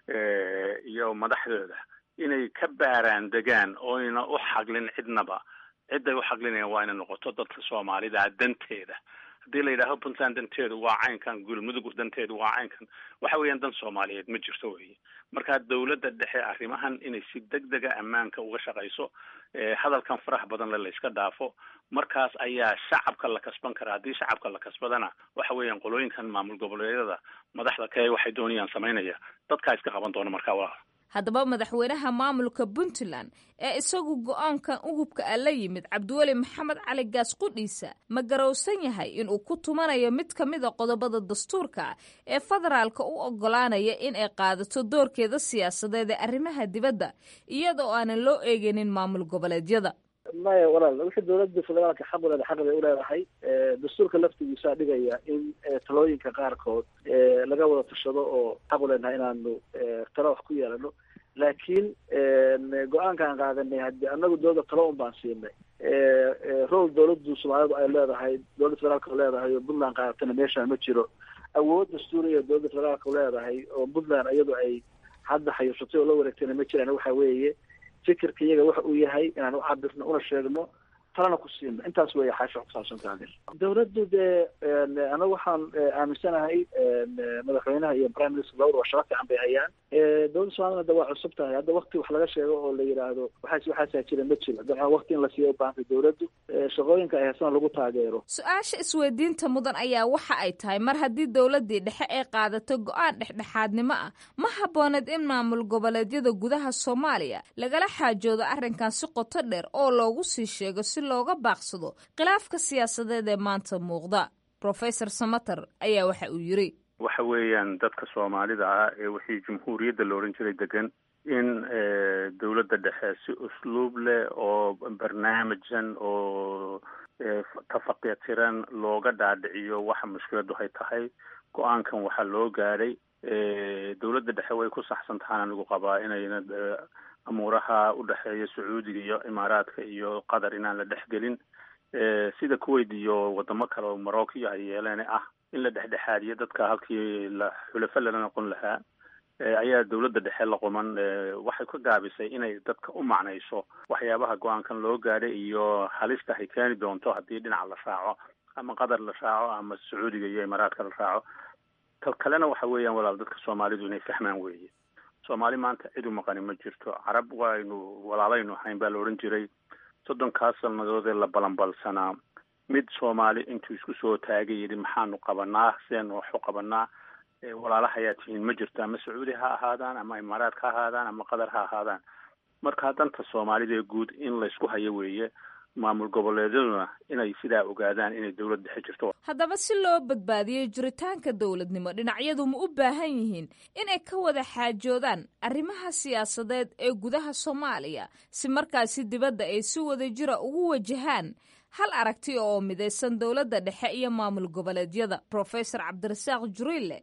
S9: iyo madaxdooda inay ka baaraan degaan oyna u xaglin cidnaba cidday u xaqlinayaan waa inay noqoto dadka soomaalida danteeda haddii la yidhaaho puntland danteedu waa caynkan gulmudug danteedu waa caynkan waxa weeyaan dan soomaaliyeed ma jirto weye marka dowladda dhexe arrimahan inay si deg dega ammaanka uga shaqayso hadalkan faraha badan le layska dhaafo markaas ayaa shacabka la kasban karaa haddii shacabka la kasbadana waxa weeyaan qolooyinkan maamul goboleedyada madaxda kae waxay doonayaan samaynaya dadkaa iska qaban doona markaa walaal
S7: haddaba madaxweynaha maamulka puntland ee isagu go-aankan ugubka a la yimid cabdiweli maxamed cali gaas qudhiisa ma garowsan yahay inuu ku tumanayo mid ka mid a qodobada dastuurka ee federaalka u ogolaanaya in ay qaadato doorkeeda siyaasadeed ee arrimaha dibadda iyadoo aanan loo eegaynin maamul goboleedyada
S8: maya walaal wixii dowladda federaalka xaq u leedahay xaq bay uleedahay dastuurka laftigiisaa dhigaya in talooyinka qaarkood laga wada tashado oo xaq u leenahay inaanu talo wax ku yeelano laakiin go-aankaan qaadanay haddii anagu dowladda talo un baan siinay rol dowladdu soomaalidu ay leedahay dowladda federaalka leedahay oo puntland qaadatana meeshaan ma jiro awood dastuuriya dowladda federaalka leedahay oo puntland iyadu ay hadda xayuushatay oo la wareegtayna ma jiraan waxa weeye fikirka iyaga waxa uu yahay inaan u cabirno una sheegno talana ku siino intaas weeye xaasha kusaabsan taageer dowladdu dee anagu waxaan aaminsanahay madaxweynaha iyo prime minister labada waa shaqo fiican bay hayaan dowladda soomaalina da waa cusub tahay hadda wakti wax laga sheego oo la yidhaahdo waxaas waxaasaa jira ma jiro dabcan wakti in la siiyo u baahantay dowladdu shaqooyinka ay haysana lagu taageero
S7: su-aasha isweydiinta mudan ayaa waxa ay tahay mar haddii dowladdii dhexe ay qaadato go-aan dhexdhexaadnimo ah ma habbooneed in maamul goboleedyada gudaha soomaaliya lagala xaajoodo arrinkan si qoto dheer oo loogu sii sheego si looga baaqsado khilaafka siyaasadeed ee maanta muuqda professor samater ayaa waxa uu yiri
S9: waxa weeyaan dadka soomaalida ah ee wixii jumhuuriyadda la odhan jiray degan in dowladda dhexe si usluub leh oo barnaamijsan oo tafaqyatiran looga dhaadhiciyo waxa mushkiladu hay tahay go-aankan waxaa loo gaadhay dowladda dhexe way ku saxsan tahaan anigu qabaa inayna amuuraha udhexeeya sacuudiga iyo imaaraadka iyo qatar inaan la dhexgelin sida kuwait iyo wadamo kale oo morocco ay yeeleen ah in la dhexdhexaadiyo dadka halkii la xulafo lala noqon lahaa ayaa dowladda dhexe la quman waxay ka gaabisay inay dadka u macnayso waxyaabaha go-aankan loo gaadhay iyo halista ay keeni doonto haddii dhinaca la raaco ama qatar la raaco ama sacuudiga iyo imaaraadka la raaco tal kalena waxa weeyaan walaal dadka soomaalidu inay fahmaan weeye soomaali maanta cid u maqani ma jirto carab waynu walaalaynu ahayn baa la odhan jiray soddonkaas sannadood ee la balanbalsanaa mid soomaali intuu isku soo taagay yidhi maxaanu qabanaa sideenu waxu qabanaa walaalaha ayaa tihiin ma jirto ama sacuudi ha ahaadaan ama imaaraad ha ahaadaan ama qatar ha ahaadaan marka danta soomaalida ee guud in laysku hayo weeye maamul goboleedyaduna inay sidaa ogaadaan inay dowlad dhexe jirto
S7: haddaba si loo badbaadiyo jiritaanka dowladnimo dhinacyadu ma u baahan yihiin inay ka wada xaajoodaan arrimaha siyaasadeed ee gudaha soomaaliya si markaasi dibadda ay si wada jira ugu wajahaan hal aragti oo midaysan dowladda dhexe iyo maamul goboleedyada professor cabdirasaaq juriille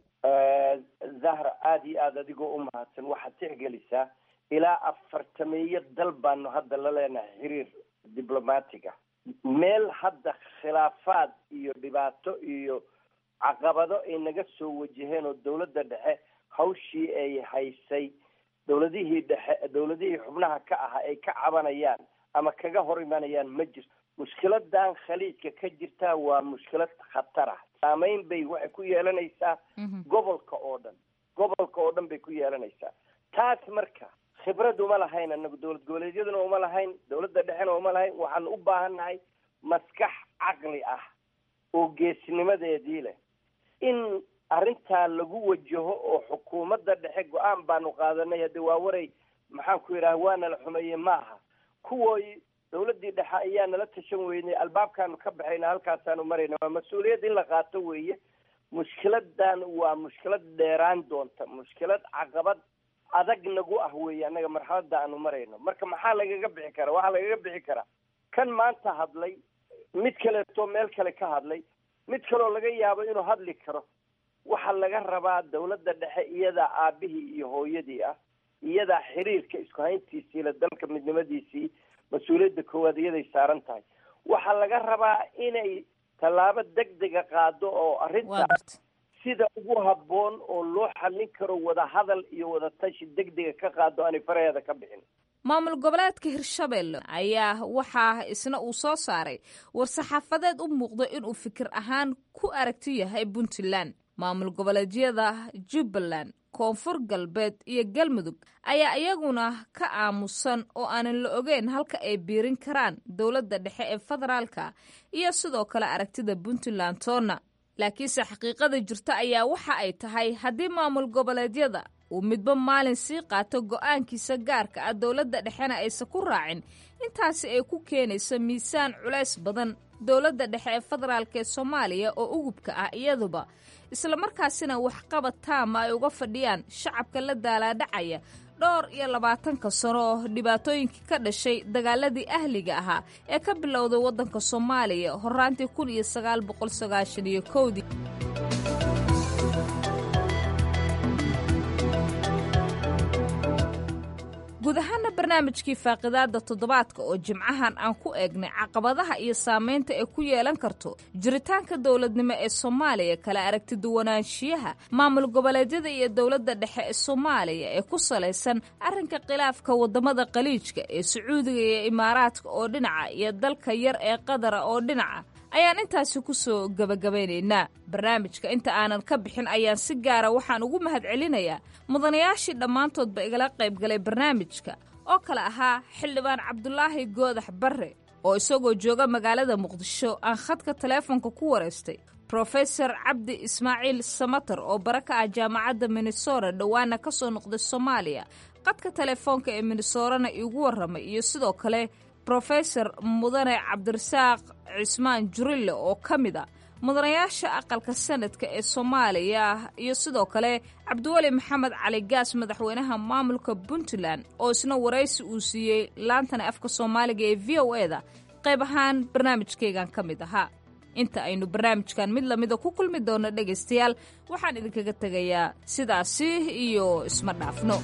S5: zahra aada iyo aada adigoo u mahadsan waxaad tixgelisaa ilaa afartameeyo dal baanu hadda la leenahay xiriir diblomatic ah meel hadda khilaafaad iyo dhibaato iyo caqabado ay naga soo wajaheen oo dowladda dhexe hawshii ay haysay dowladihii dhexe dowladihii xubnaha ka ahaa ay ka cabanayaan ama kaga hor imanayaan ma jirto mushkiladan khaliijka ka jirtaa waa mushkilad khatar ah saameyn bay waxay ku yeelanaysaa gobolka oo dhan gobolka oo dhan bay ku yeelanaysaa taas marka khibrad uma lahayn anagu dowlad goboleedyaduna uma lahayn dowladda dhexena uma lahayn waxaan u baahannahay maskax caqli ah oo geesnimadeedii leh in arrintaa lagu wajaho oo xukuumadda dhexe go-aan baanu qaadanay hadde waa waray maxaan ku yidhaha waana la xumeeye maaha kuwooy dowladdii dhexe ayaa nala tashan weynay albaabkaanu ka baxayna halkaasaanu marayna waa mas-uuliyad in la qaato weeye mushkiladan waa mushkilad dheeraan doonta mushkilad caqabad adag nagu ah weeye annaga marxaladda aanu marayno marka maxaa lagaga bixi karaa waxaa lagaga bixi karaa kan maanta hadlay mid kaleeto meel kale ka hadlay mid kaloo laga yaabo inuu hadli karo waxaa laga rabaa dowladda dhexe iyadaa aabihii iyo hooyadii ah iyadaa xiriirka isku hayntiisii la dalka midnimadiisii mas-uuliyadda koowaad iyaday saaran tahay waxaa laga rabaa inay tallaabo degdega qaado oo arrintaas sida ugu habboon oo loo xallin karo wada hadal iyo wada tashi degdega ka qaado aanay faraheeda ka bixin
S7: maamul goboleedka hirshabelle ayaa waxaa isna uu soo saaray war-saxaafadeed u muuqda inuu fikir ahaan ku aragti yahay puntland maamul goboleedyada jubbaland koonfur galbeed iyo galmudug ayaa iyaguna ka aamusan oo aanan la ogeyn halka ay biirin karaan dowladda dhexe ee federaalka iyo sidoo kale aragtida puntland toonna laakiinse xaqiiqada jirta ayaa waxa ay tahay haddii maamul goboleedyada uu midba maalin sii qaato go-aankiisa gaarka ah dowladda dhexena aysan ku raacin intaasi ay ku keenayso miisaan culays badan dowladda dhexe ee federaalk ee soomaaliya oo ugubka ah iyaduba islamarkaasina waxqabad taama ay uga fadhiyaan shacabka la daalaadhacaya dhowr iyo labaatanka sano oo dhibaatooyinkii ka dhashay dagaaladii ahliga ahaa ee ka bilowday waddanka soomaaliya horaantii kun iyo sagaal boqol sagaashan iyo kowdii guud ahaana barnaamijkii faaqidaada toddobaadka oo jimcahan aan ku eegnay caqabadaha iyo saameynta ay ku yeelan karto jiritaanka dowladnimo ee soomaaliya kala aragti duwanaanshiyaha maamul goboleedyada iyo dowladda dhexe ee soomaaliya ee ku salaysan arrinka khilaafka wadamada khaliijka ee sacuudiga iyo imaaraadka oo dhinaca iyo dalka yar ee qadara oo dhinaca ayaan intaasi ku soo gebagabaynaynaa barnaamijka inta aanan ka bixin ayaan si gaara waxaan ugu mahadcelinayaa mudanayaashii dhammaantoodba igala qaybgalay barnaamijka oo kale ahaa xildhibaan cabdulaahi goodax barre oo isagoo jooga magaalada muqdisho aan khadka taleefonka ku waraystay brofesor cabdi ismaaciil samater oo bara ka ah jaamacadda minnesota dhowaana ka soo noqday soomaaliya qadka telefoonka ee minnesorana iigu warramay iyo sidoo kale brofesor mudane cabdirasaaq cismaan jurille oo ka mid a mudanayaasha aqalka sanadka ee soomaaliya iyo sidoo kale cabdiweli maxamed cali gaas madaxweynaha maamulka puntland oo isna waraysi uu siiyey laantana afka soomaaliga ee v o e da qayb ahaan barnaamijkaygan ka mid ahaa inta aynu barnaamijkan mid lamida ku kulmi doonno dhegaystayaal waxaan idinkaga tegayaa sidaasi iyo isma dhaafno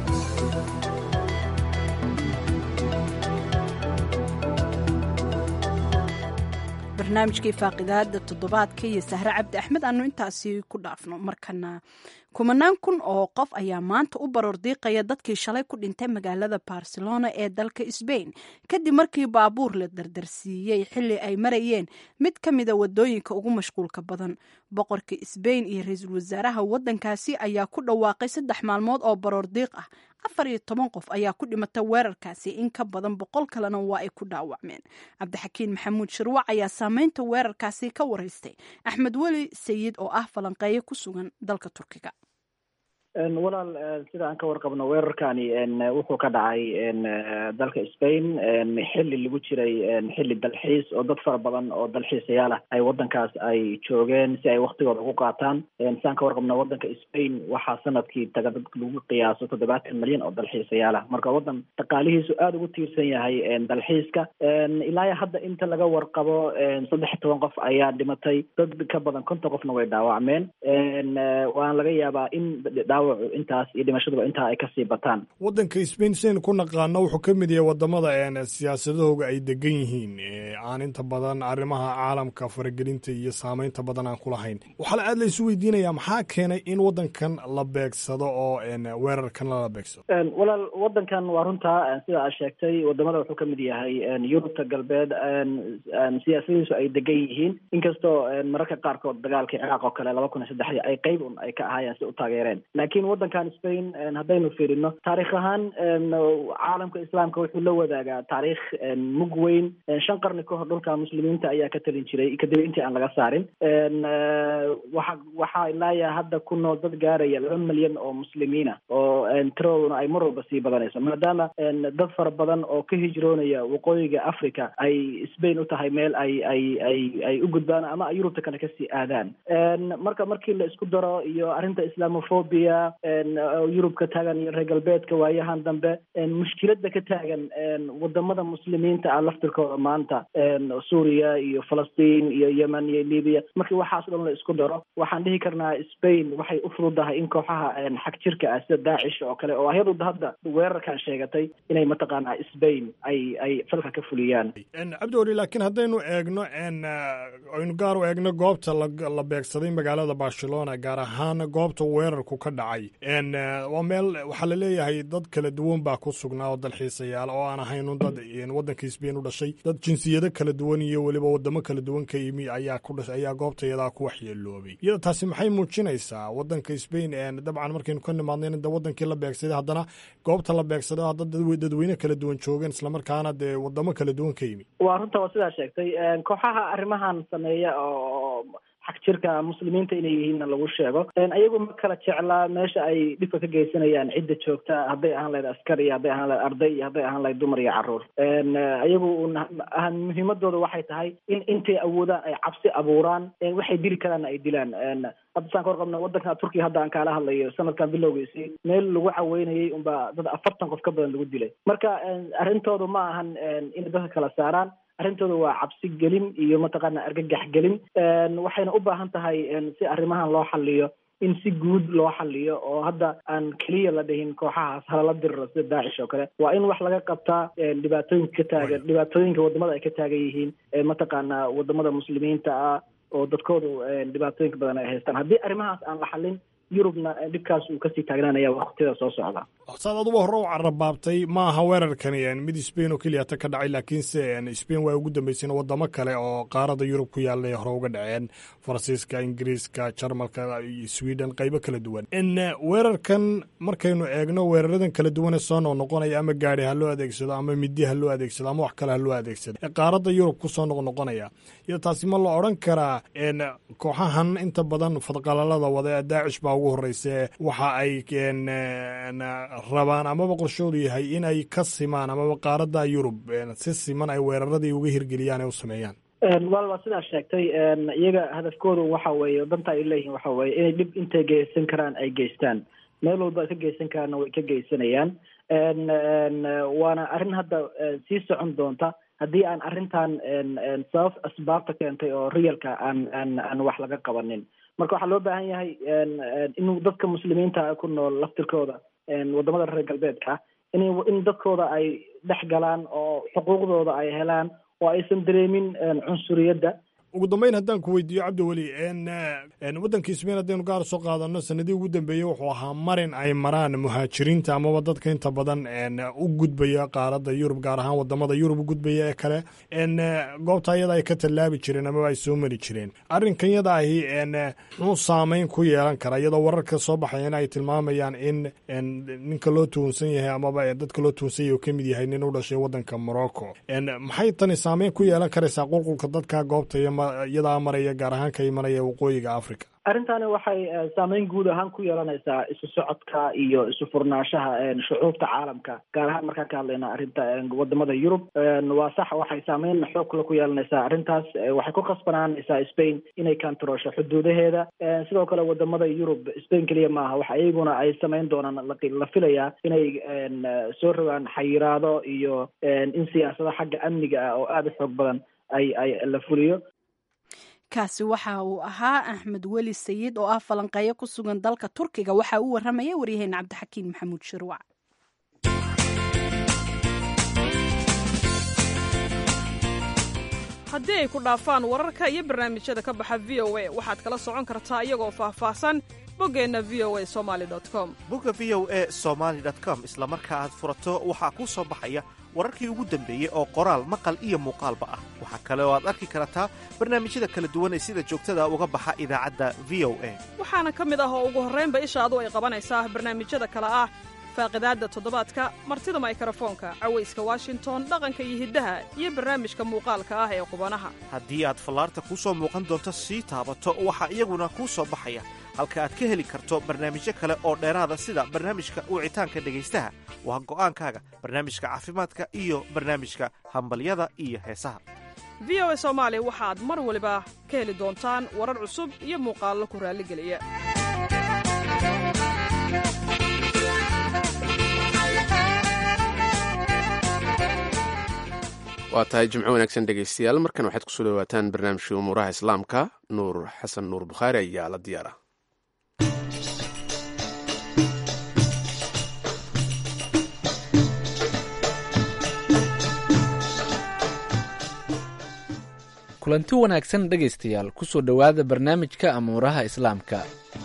S1: barnaamijkii faaqidaada toddobaadka iyo sahre cabdi axmed aanu intaasi ku dhaafno markana kumanaan kun oo qof ayaa maanta u baroor diiqaya dadkii shalay ku dhintay magaalada barcelona ee dalka sbain kadib markii baabuur la dardarsiiyey xili ay marayeen mid ka mida wadooyinka ugu mashquulka badan boqorka sbain iyo ra-iisul wasaaraha wadankaasi ayaa ku dhawaaqay saddex maalmood oo baroor diiq ah afar iyo toban qof ayaa ku dhimata weerarkaasi in ka badan boqol kalena waa ay ku dhaawacmeen cabdixakiin maxamuud shirwac ayaa saameynta weerarkaasi ka waraystay axmed weli sayid oo ah falanqeeye ku sugan dalka turkiga
S10: walaal sida aan ka warqabno weerarkani wuxuu ka dhacay dalka spain xilli lagu jiray xilli dalxiis oo dad fara badan oo dalxiisayaal ah ay wadankaas ay joogeen si ay waktigooda ugu qaataan sidaan ka warqabno wadanka spain waxaa sanadkii taga dad lagu qiyaaso toddobaatan milyan oo dalxiisayaal ah marka wadan dhaqaalihiisu aada ugu tiirsan yahay dalxiiska ilaa hadda inta laga warqabo saddex toban qof ayaa dhimatay dad ka badan konton qofna way dhaawacmeen waana laga yaabaa in dhaawacu intaas iyo dhimashaduba intaa ay kasii bataan
S11: waddanka spain siaynu ku naqaano wuxuu ka mid yahay wadamada siyaasadahooga ay degan yihiin aan inta badan arrimaha caalamka faragelinta iyo saameynta badan aan ku lahayn waxaa la aad la isu weydiinayaa maxaa keenay in waddankan la beegsado oo weerarkan lala beegsado
S10: walaal wadankan waa runtaa sida aad sheegtay wadamada wuxuu ka mid yahay yurubta galbeed siyaasadiisu ay degan yihiin inkastoo mararka qaarkood dagaalkii ciraaq oo kale laba kun iyo saddexdii ay qeyb un ay ka ahaayeen si u taageereen laakiin wadankan spain haddaynu fiirino taarikh ahaan caalamka islaamka wuxuu la wadaagaa taariikh mug weyn shan qarni ka hor dhulka muslimiinta ayaa ka talin jiray kadib intii aan laga saarin waxa waxaa ilaaya hadda ku nool dad gaaraya laba milyan oo muslimiina oo tiradooduna ay mar walba sii badanayso maadaama dad fara badan oo ka hijroonaya waqooyiga africa ay spain u tahay meel ay ay ay ay u gudbaan ama ay yurubta kale kasii aadaan marka markii la isku daro iyo arrinta islamophobia yurub ka taagan iyo reer galbeedka waayahan dambe mushkilada ka taagan wadamada muslimiinta ah laftirkooda maanta suuriya iyo falastiin iyo yemen iyo libiya markii waxaas dhan la isku daro waxaan dhihi karnaa spain waxay u fududahay in kooxaha xag jirka ah sida daacish oo kale oo ayadu hadda weerarkan sheegatay inay mataqaanaa spain ay ay falka ka fuliyaan
S11: cabdiweli laakiin haddaynu eegno aynu gaar u eegno goobta la beegsaday magaalada barcelona gaar ahaan goobta weerarku ka dhacay waa meel waxaa la leeyahay dad kala duwan baa ku sugnaa oo dalxiisayaal oo aan ahaynun dad waddanka spain u dhashay dad jinsiyado kala duwan iyo weliba wadamo kala duwan ka yimi ayaa ku dhashay ayaa goobta iyadaa ku waxyeeloobay iyada taasi maxay muujinaysaa waddanka spain dabcan markaynu ka nimaadnayn de wadankii la beegsaday haddana goobta la beegsaday hadda dadweyne kala duwan joogeen islamarkaana dee wadamo kala duwan ka yimi
S10: waa runta waa sidaa sheegtay kooxaha arrimahan sameeya oo xag jirka muslimiinta inay yihiinna lagu sheego ayagu ma kala jeclaa meesha ay dhibka ka geysanayaan cidda joogta hadday ahaan lahayd askar iyo hadday ahaan lahayd arday iyo hadday ahaan lahayd dumar iyo carruur ayagu muhiimadooda waxay tahay in intay awoodaan ay cabsi abuuraan waxay dili karaanna ay dilaan hadda saan ka warqabna wadanka turkiya hadda aan kaala hadlayo sanadkan bilowgiisii meel lagu caweynayay unbaa dad afartan qof ka badan lagu dilay marka arrintoodu ma ahan inay dadka kala saaraan arrintooda waa cabsi gelin iyo mataqaana argagax gelin waxayna u baahan tahay si arrimahan loo xaliyo in si guud loo xaliyo oo hadda aan keliya la dhihin kooxahaas halala diriro sida daacish oo kale waa in wax laga qabtaa dhibaatooyinka ka taagan dhibaatooyinka wadamada ay ka taagan yihiin mataqaana wadamada muslimiinta ah oo dadkoodu dhibaatooyinka badan ay haystaan haddii arrimahaas aan la xalin yurubna dhibkaas uu kasii taagnaanaya waqtida soo socda
S11: saad aduba hore u carabaabtay ma aha weerarkani mid spain oo keliyata ka dhacay laakiinse spain waa ugu dambeyseen wadamo kale oo qaarada yurub ku yaallay hore uga dhaceen faransiiska ingiriiska jarmalka iyo sweden qaybo kala duwan weerarkan markaynu eegno weeraradan kala duwane soo noqnoqonaya ama gaari ha loo adeegsado ama midi ha loo adeegsado ama wax kale ha loo adeegsado ee qaarada yurub kusoo noqnoqonaya iyo taasi ma la odran karaa kooxahan inta badan fadqalalada wada ee daacish baa ugu horeyse waxa ay rabaan amaba qorshoodu yahay in ay ka simaan amaba qaarada yurub si siman ay weeraradii uga hirgeliyaan ee u sameeyaan
S10: wal waa sidaa sheegtay iyaga hadafkoodu waxa weeye danta ay leeyihiin waxa weeye inay dhib intay geysan karaan ay geystaan meel walba ay ka geysan karaanna way ka geysanayaan waana arrin hadda sii socon doonta haddii aan arrintan sabab asbaabta keentay oo realka aan aan aan wax laga qabanin marka waxaa loo baahan yahay in dadka muslimiinta ku nool laftirkooda wadamada reer galbeedka in in dadkooda ay dhex galaan oo xuquuqdooda ay helaan oo aysan dareemin cunsuriyadda
S11: ugu dambeyn haddaan ku weydiiyo cabdiweli waddanka sbain haddaynu gaar soo qaadano sanadii ugu dambeeyey wuxuu ahaa marin ay maraan muhaajiriinta amaba dadka inta badan u gudbaya qaaradda yurub gaar ahaan wadamada yurub u gudbaya ee kale goobta iyada ay ka tallaabi jireen amaba ay soo mari jireen arrinkan yada ahi muxuu saameyn ku yeelan karaa iyadoo wararka soo baxayana ay tilmaamayaan in ninka loo tuhunsan yahay amaba dadka loo tuhunsan yahay oo ka mid yahay nin u dhashay waddanka morocco maxay tani saameyn ku yeelan karaysaa qulqulka dadka goobta iyo iyadaa maraya gaar ahaan ka imanaya waqooyiga africa
S10: arrintani waxay saameyn guud ahaan ku yeelanaysaa isu socodka iyo isu furnaanshaha shucuubta caalamka gaar ahaan markaan ka hadlayna arrinta wadamada yurub waa sax waxay saameyn xoog kale ku yeelanaysaa arrintaas waxay ku khasbanaanaysaa spain inay kantaroosho xuduudaheeda sidoo kale wadamada yurub spain keliya maaha waxa iyaguna ay samayn doonaan la filayaa inay soo rogaan xayiraado iyo in siyaasada xagga amniga ah oo aada u xoog badan ay ay la fuliyo
S1: kaasi waxa uu ahaa axmed weli sayid oo ah falanqeeyo ku sugan dalka turkiga waxa uu warramaya waryaheena cabdixakiin maxamuud shirwac
S12: haddii ay ku dhaafaan wararka iyo barnaamijyada ka baxa v o a waxaad kala socon kartaa iyagoo faahfaahsan boggeenna v o a somali com
S13: bogga v o a somaali com isla marka aad furato waxaa kuu soo baxaya wararkii ugu dambeeyey oo qoraal maqal iyo muuqaalba ah waxaa kale oo aad arki kartaa barnaamijyada kala duwan ee sida joogtada uga baxa idaacadda v o a
S12: waxaana ka mid ah oo ugu horraynba ishaadu ay qabanaysaa barnaamijyada kale ah faaqidaadda toddobaadka martida maykrofoonka cawayska washington dhaqanka iyo hiddaha iyo barnaamijka muuqaalka ah ee qubanaha
S13: haddii aad fallaarta kuu soo muuqan doonto sii taabato waxaa iyaguna kuu soo baxaya halka aad ka heli karto barnaamijyo kale oo dheeraada sida barnaamijka wicitaanka dhegaystaha waa go'aankaaga barnaamijka caafimaadka iyo barnaamijka hambalyada iyo heesaha
S12: v o a soomaali waxaad mar waliba ka heli doontaan warar cusub iyo muuqaallo ku raalligeliya
S2: waa tahay jimco wanaagsan dhegaystayaal markan waxaad kusoo dhawaataan barnaamijka umuuraha islaamka nuur xasan nuur bukhaari ayaa la diyaara
S14: kulanti wanaagsan dhegaystayaal kusoo dhowaada barnaamijka amuuraha islaamka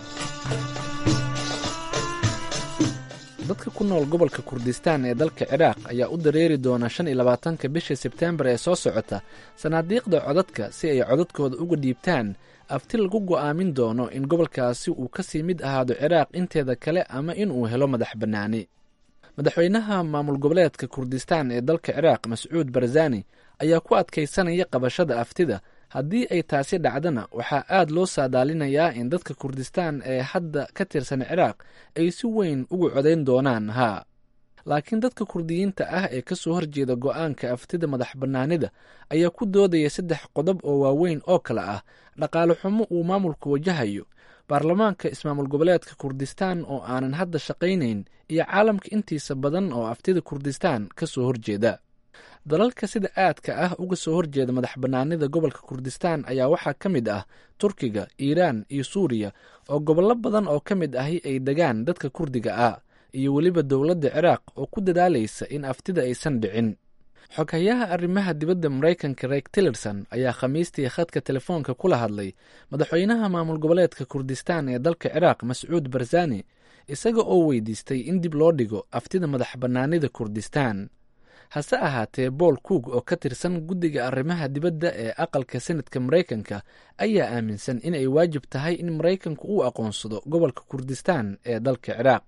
S14: dadka ku nool gobolka kurdistaan ee dalka ciraaq ayaa u dareeri doona shan iyo labaatanka bisha sebteembar ee soo socota sanaadiiqda codadka si ay codadkooda uga dhiibtaan afti lagu go'aamin doono in gobolkaasi uu kasii mid ahaado ciraaq inteeda kale ama inuu helo madax bannaani madaxweynaha maamul goboleedka kurdistaan ee dalka ciraaq mascuud barzani ayaa ku adkaysanaya qabashada aftida haddii ay taasi dhacdana waxaa aad loo saadaalinayaa in dadka kurdistaan ee hadda ka tirsan ciraaq ay si weyn ugu codayn doonaan haa laakiin dadka kurdiyiinta ah ee kasoo horjeeda go'aanka aftida madax bannaanida ayaa ku doodaya saddex qodob oo waaweyn oo kale ah dhaqaale xumo uu maamulku wajahayo baarlamaanka ismaamul goboleedka kurdistaan oo aanan hadda shaqaynayn iyo caalamka intiisa badan oo aftida kurdistaan kasoo horjeeda dalalka sida aadka ah uga soo horjeeda madax bannaanida gobolka kurdistaan ayaa waxaa ka mid ah turkiga iiraan iyo suuriya oo gobollo badan oo ka mid ahi ay degaan dadka kurdiga ah iyo weliba dowladda ciraaq oo ku dadaalaysa in aftida aysan dhicin xoghayaha arrimaha dibadda maraykanka reeg tillerson ayaa khamiistii khadka telefoonka kula hadlay madaxweynaha maamul goboleedka kurdistaan ee dalka ciraaq mascuud barzani isaga oo weydiistay in dib loo dhigo aftida madax bannaanida kurdistaan hase ahaatee bool coog oo ka tirsan guddiga arrimaha dibadda ee aqalka senadka maraykanka ayaa aaminsan in ay waajib tahay in maraykanku uu aqoonsado gobolka kurdistaan ee dalka ciraaq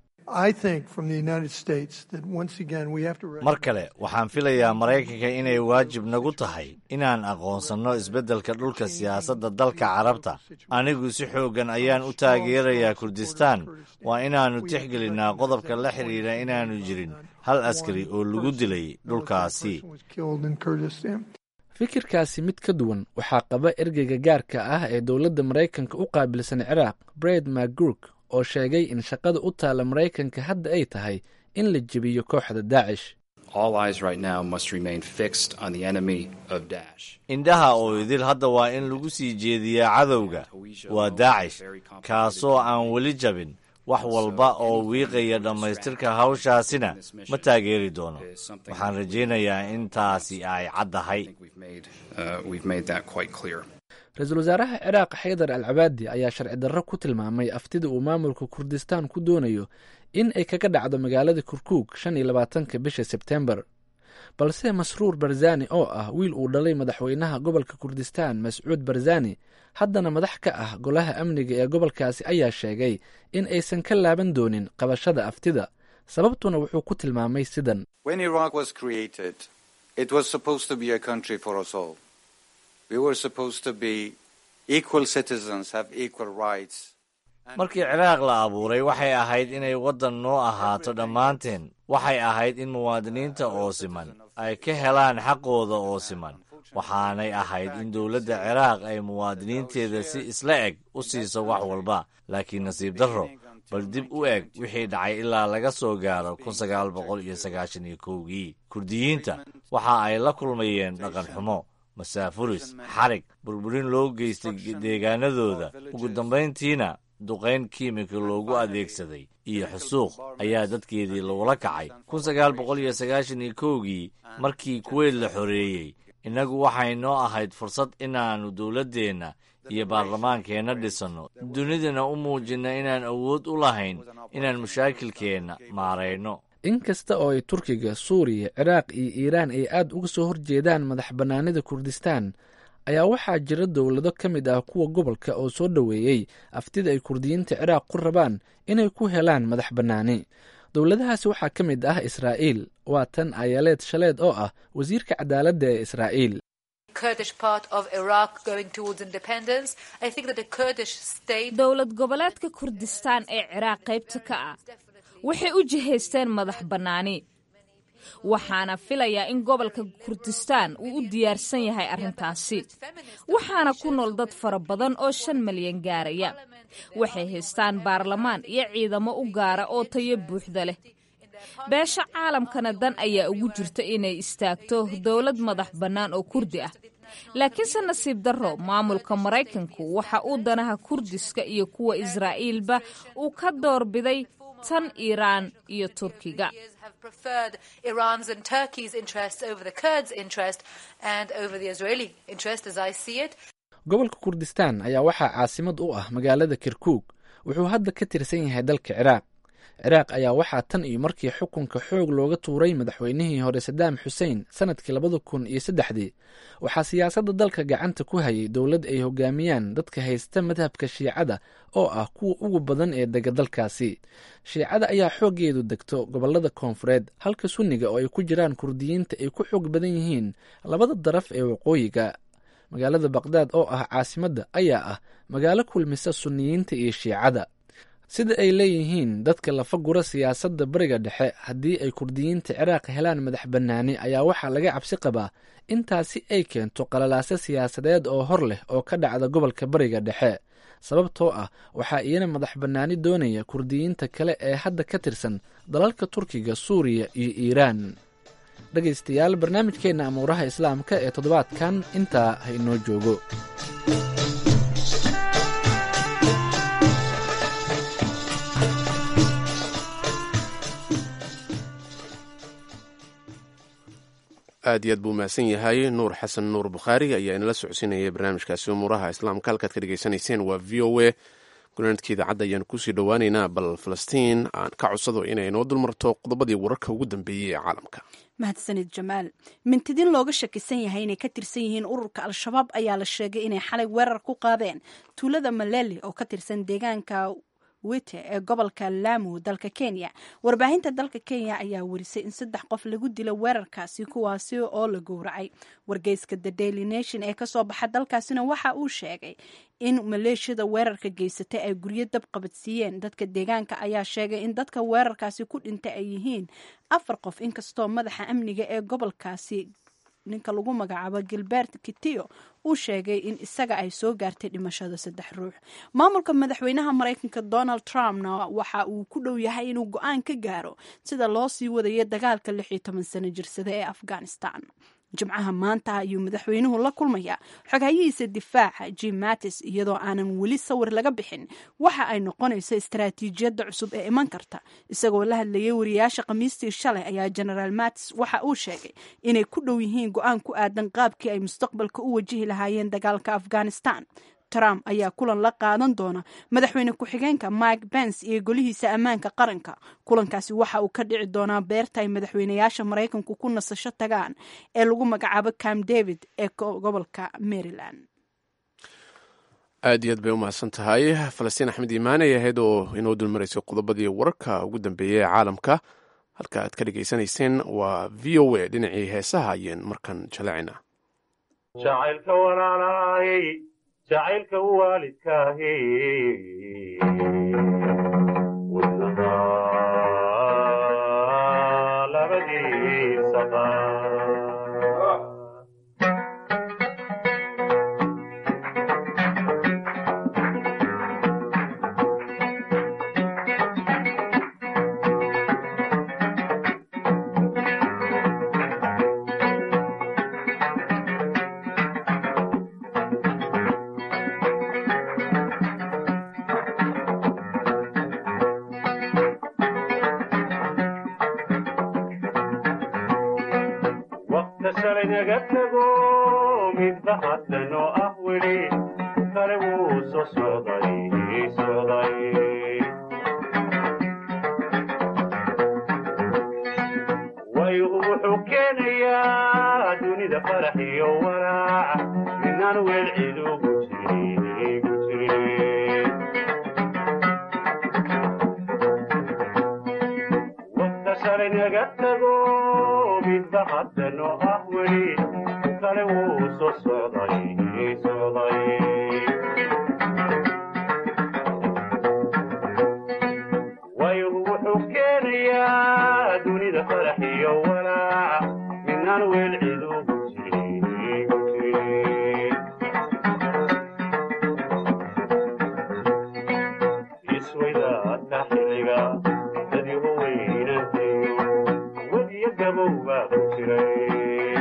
S15: mar kale waxaan filayaa maraykanka inay waajib nagu tahay inaan aqoonsanno isbeddelka dhulka siyaasadda dalka carabta anigu si xooggan ayaan u taageerayaa kurdistaan waa inaannu tixgelinnaa qodobka la xidhiidha inaannu jirin hal askari oo lagu dilay dhulkaasi
S14: fikirkaasi mid ka duwan waxaa qaba ergeyga gaarka ah ee dowladda maraykanka u qaabilsan ciraaq bred macgurk oo sheegay in shaqada u taalla maraykanka hadda ay tahay in la jebiyo kooxda daacish
S15: indhaha oo idil hadda waa in lagu sii jeediyaa cadowga waa daacish kaasoo aan weli jabin wax walba oo wiiqaya dhammaystirka hawshaasina ma taageeri doono waxaan rajaynayaa in taasi ay caddahay
S14: ra-iisul wasaaraha ciraaq xaydar al cabaadi ayaa sharci darro ku tilmaamay aftida uu maamulka kurdistaan ku doonayo in ay kaga dhacdo magaalada kurkuug shan iyo labaatanka bisha sebtembar balse masruur barzani oo ah wiil uu dhalay madaxweynaha gobolka kurdistaan mascuud barzani haddana madax ka ah golaha amniga ee gobolkaasi ayaa sheegay in aysan ka laaban doonin qabashada aftida sababtuna wuxuu ku tilmaamay sidan
S15: markii ciraaq la abuuray waxay ahayd inay waddan noo ahaato dhammaanteen waxay ahayd in muwaadiniinta oo siman ay ka helaan xaqooda oo siman waxaanay ahayd in dowladda ciraaq ay muwaadiniinteeda si isla eg u siiso wax walba laakiin nasiib darro bal dib u eg wixii dhacay ilaa laga soo gaaro kun sagaal boqol iyo sagaashan iyo kowgii kurdiyiinta waxa ay la kulmayeen dhaqan xumo masaafuris xarig burburin loo geystay deegaanadooda ugu dambayntiina duqayn kiimika loogu adeegsaday iyo xusuuq ayaa dadkeedii lagula kacay kun sagaal boqol iyo sagaashan iyo kowgii markii kuweyt la xoreeyey innagu waxay noo ahayd fursad inaannu dowladdeenna iyo baarlamaankeenna dhisanno dunidana u muujinna inaan awood u lahayn inaan mashaakilkeenna maarayno
S14: in kasta oo ay turkiga suuriya ciraaq iyo iiraan ay aad uga soo horjeedaan madax bannaanida kurdistaan ayaa waxaa jira dowlado ka mid ah kuwa gobolka oo soo dhoweeyey aftida ay kurdiyiinta ciraaq ku rabaan inay ku helaan madax bannaani dowladahaasi waxaa ka mid ah israa'iil waa tan ayaleed shaleed oo ah wasiirka cadaaladda ee israa'iil
S7: dowlad goboleedka kurdistaan ee ciraaq qaybta ka ah waxay u jihaysteen madax bannaani waxaana filayaa in gobolka kurdistaan uu u diyaarsan yahay arrintaasi waxaana ku nool dad fara badan oo shan malyan gaaraya waxay haystaan baarlamaan iyo ciidamo u gaara oo tayo buuxda leh beesha caalamkana dan ayaa ugu jirta inay istaagto dowlad madax bannaan oo kurdi ah laakiinse nasiib darro maamulka maraykanku waxa uu danaha kurdiska iyo kuwa israa'iilba uu ka doorbiday tan iiraan iyo turkiga
S14: gobolka kurdistaan ayaa waxaa caasimad u ah magaalada kirkuug wuxuu hadda ka tirsan yahay dalka ciraaq ciraaq ayaa waxaa tan iyo markii xukunka xoog looga tuuray madaxweynihii hore sadaam xusein sanadkii labada kun iyo saddexdii waxaa siyaasadda dalka gacanta ku hayay dowlad ay hogaamiyaan dadka haysta madhabka shiicada oo ah kuwa ugu badan ee dega dalkaasi shiicada ayaa xooggeedu degto gobolada koonfureed halka sunniga oo ay ku jiraan kurdiyiinta ay ku xoog badan yihiin labada daraf ee waqooyiga magaalada baqdaad oo ah caasimadda ayaa ah magaalo kulmisa sunniyiinta iyo shiicada sida ay leeyihiin dadka lafa gura siyaasadda bariga dhexe haddii ay kurdiyiinta ciraaq helaan madax bannaani ayaa waxaa laga cabsi qabaa intaasi ay keento qalalaase siyaasadeed oo hor leh oo ka dhacda gobolka bariga dhexe sababtoo ah waxaa iyana madax bannaani doonaya kurdiyiinta kale ee hadda ka tirsan dalalka turkiga suuriya iyo iiraan dhegaystayaal barnaamijkeenna amuuraha islaamka ee toddobaadkan intaa ha inoo joogo
S2: aad iyo aad buu mahadsan yahay nuur xasan nuur bukhaari ayaa inala socodsiinayay barnaamijkaasi umuuraha islaamka halkaad ka dhegaysanayseen waa v o a gunaanadka idaacadda ayaan kusii dhowaaneynaa bal falastiin aan ka codsado inay inoo dulmarto qodobadii wararka ugu dambeeyey ee caalamka
S1: mahadsanid jamaal mintidin looga shakisan yahay inay ka tirsan yihiin ururka al-shabaab ayaa la sheegay inay xalay weerar ku qaadeen tuulada maleli oo ka tirsan deegaanka wite ee gobolka lamu dalka kenya warbaahinta dalka kenya ayaa werisay in saddex qof lagu dilo weerarkaasi kuwaasi oo la gowracay wargeyska the daily nation ee kasoo baxa dalkaasina waxa uu sheegay in maleeshiyada weerarka geysatay ay guryo dab qabadsiiyeen dadka deegaanka ayaa sheegay in dadka weerarkaasi ku dhintay ay yihiin afar qof inkastoo madaxa amniga ee gobolkaasi ninka lagu magacaabo gilbert kitio uu sheegay in isaga ay soo gaartay dhimashada saddex ruux maamulka madaxweynaha maraykanka donald trumpna waxa uu ku dhow yahay inuu go-aan ka gaaro sida loo sii wadayo dagaalka lix iyo toban sano jirsada ee afghanistan jimcaha maanta ayuu madaxweynuhu la kulmayaa xoghayihiisa difaaca jim mattis iyadoo aanan weli sawir laga bixin waxa ay noqonayso istaraatiijiyadda cusub ee iman karta isagoo la hadlayay wariyaasha khamiistii shalay ayaa genaraal mattis waxa uu sheegay inay ku dhow yihiin go-aan ku aadan qaabkii ay mustaqbalka u wajihi lahaayeen dagaalka afghanistan trump ayaa kulan la qaadan doona madaxweyne ku-xigeenka mike pence iyo golihiisa ammaanka qaranka kulankaasi waxa uu ka dhici doonaa beerta ay madaxweynayaasha maraykanku ku nasasho tagaan ee lagu magacaabo cam david ee gobolka maryland
S2: aad iyo aad bay u mahadsan tahay falastiin axmed iimaan ay ahayd oo inoo dulmaraysay qodobadii wararka ugu dambeeyey ee caalamka halka aad ka dhegaysanayseen waa v o a dhinacii heesaha ayeen markan jaleecina
S16: jacaylka waalidkaahi wadnaha labadiisa qaar waqta shalay naga tago midba haddan oo ah weli kale wuu soo socday socday waygu wuxuu keenayaa dunida farax iyo walaac midnaan weel cid ugu jirin ugu jirin waqta shalay naga tago midba haddan oo ah weli kale wuu soo socday socday waygu wuxuu keenayaa dunida farax iyo walaac midnaan weel cid ugu jirin ugu jirin iswaydaadka xilliga dadyaho weynantayo wadiyo gabow baa ku jiray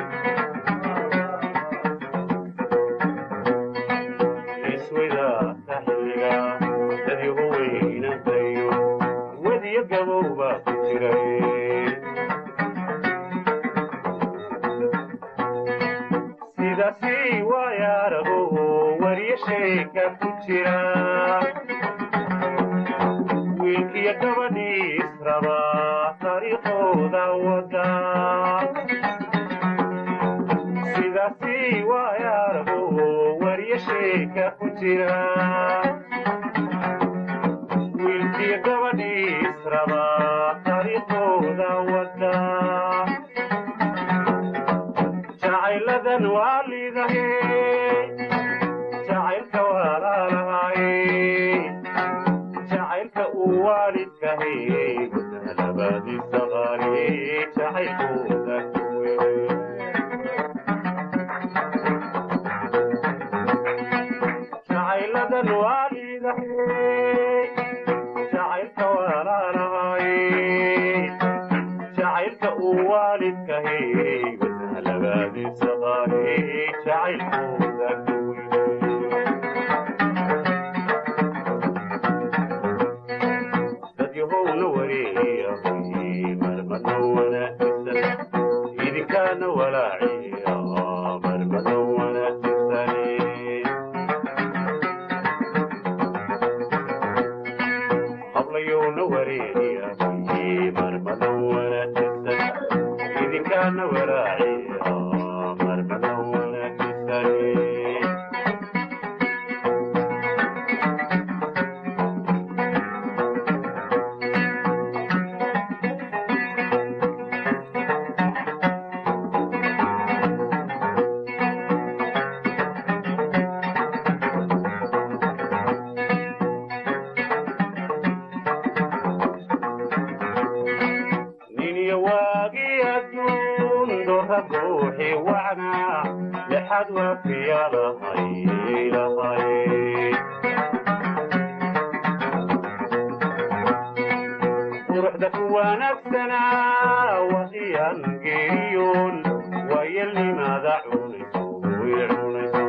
S16: iswaydaadka xilliga dadyaho weynantayo wadiyo gabow baa ku jiray sidaasi waayaarago wariyo sheeka ku jira wiilkiyo gabadhii israba taariikhooda wada sidaasi waayaarago wariyo sheeka ku jira wiilkiyo gabadhii israba taariikhooda wada jacayladan waa liidahe jacaylka walaalahay jacaylka uu waalidkahay gudaha labadiisa qaali jacaylkooda kuwe jacayladan waa liidahay jacaylka walaalahay jacaylka uu waalidkahay gudaha labadiisa qaali jacaylkooda kuwe dadyahowna wareeyahay marmada wanaagsan idinkaana walaaciya marmada wanaagsan hablayowna wareeyahay marmada wanaagsan idinkaana walaaciya marmada wanaagsan niniyo waagii adduun dora ruuxi wacnaa lexad waafiya lahay lahay quruxda ku wanaagsanaa waqiyaan geeriyoon waayelnimaada cunayso way cunayso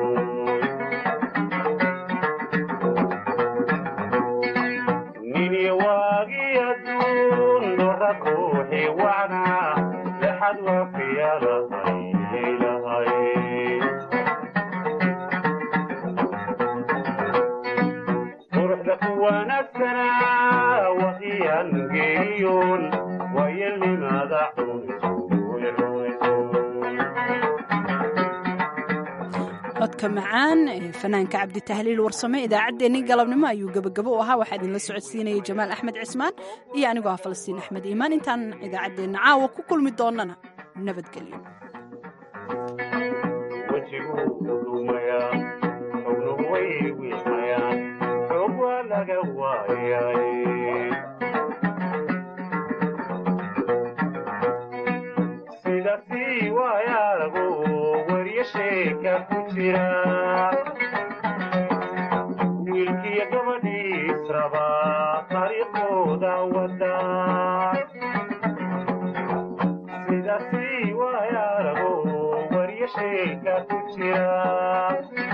S16: niniyo waagii adduun dora ruuxi wacnaa lexad waafiya lahay lahay quruxda ku wanaagsanaa waqiyaan geeriyoon waayelnimaada cunayso way cunayso
S1: codka macaan ee fanaanka cabditahliil warsame idaacaddeenii galabnimo ayuu gebagabo u ahaa waxaa idinla socodsiinayay jamaal axmed cismaan iyo anigoo ah falastiin axmed iimaan intaan idaacaddeenna caawa ku kulmi doonnana nabadgelyo
S16: wejiguu dhumaya xubnuhu way way wiiqayaan xoog waa laga waayay sida sii waayaaragu wariyo sheeka ku jira wiilkiyo gabadhiis raba dariiqooda wada sida sii waayaaragu wariyo sheeka ku jira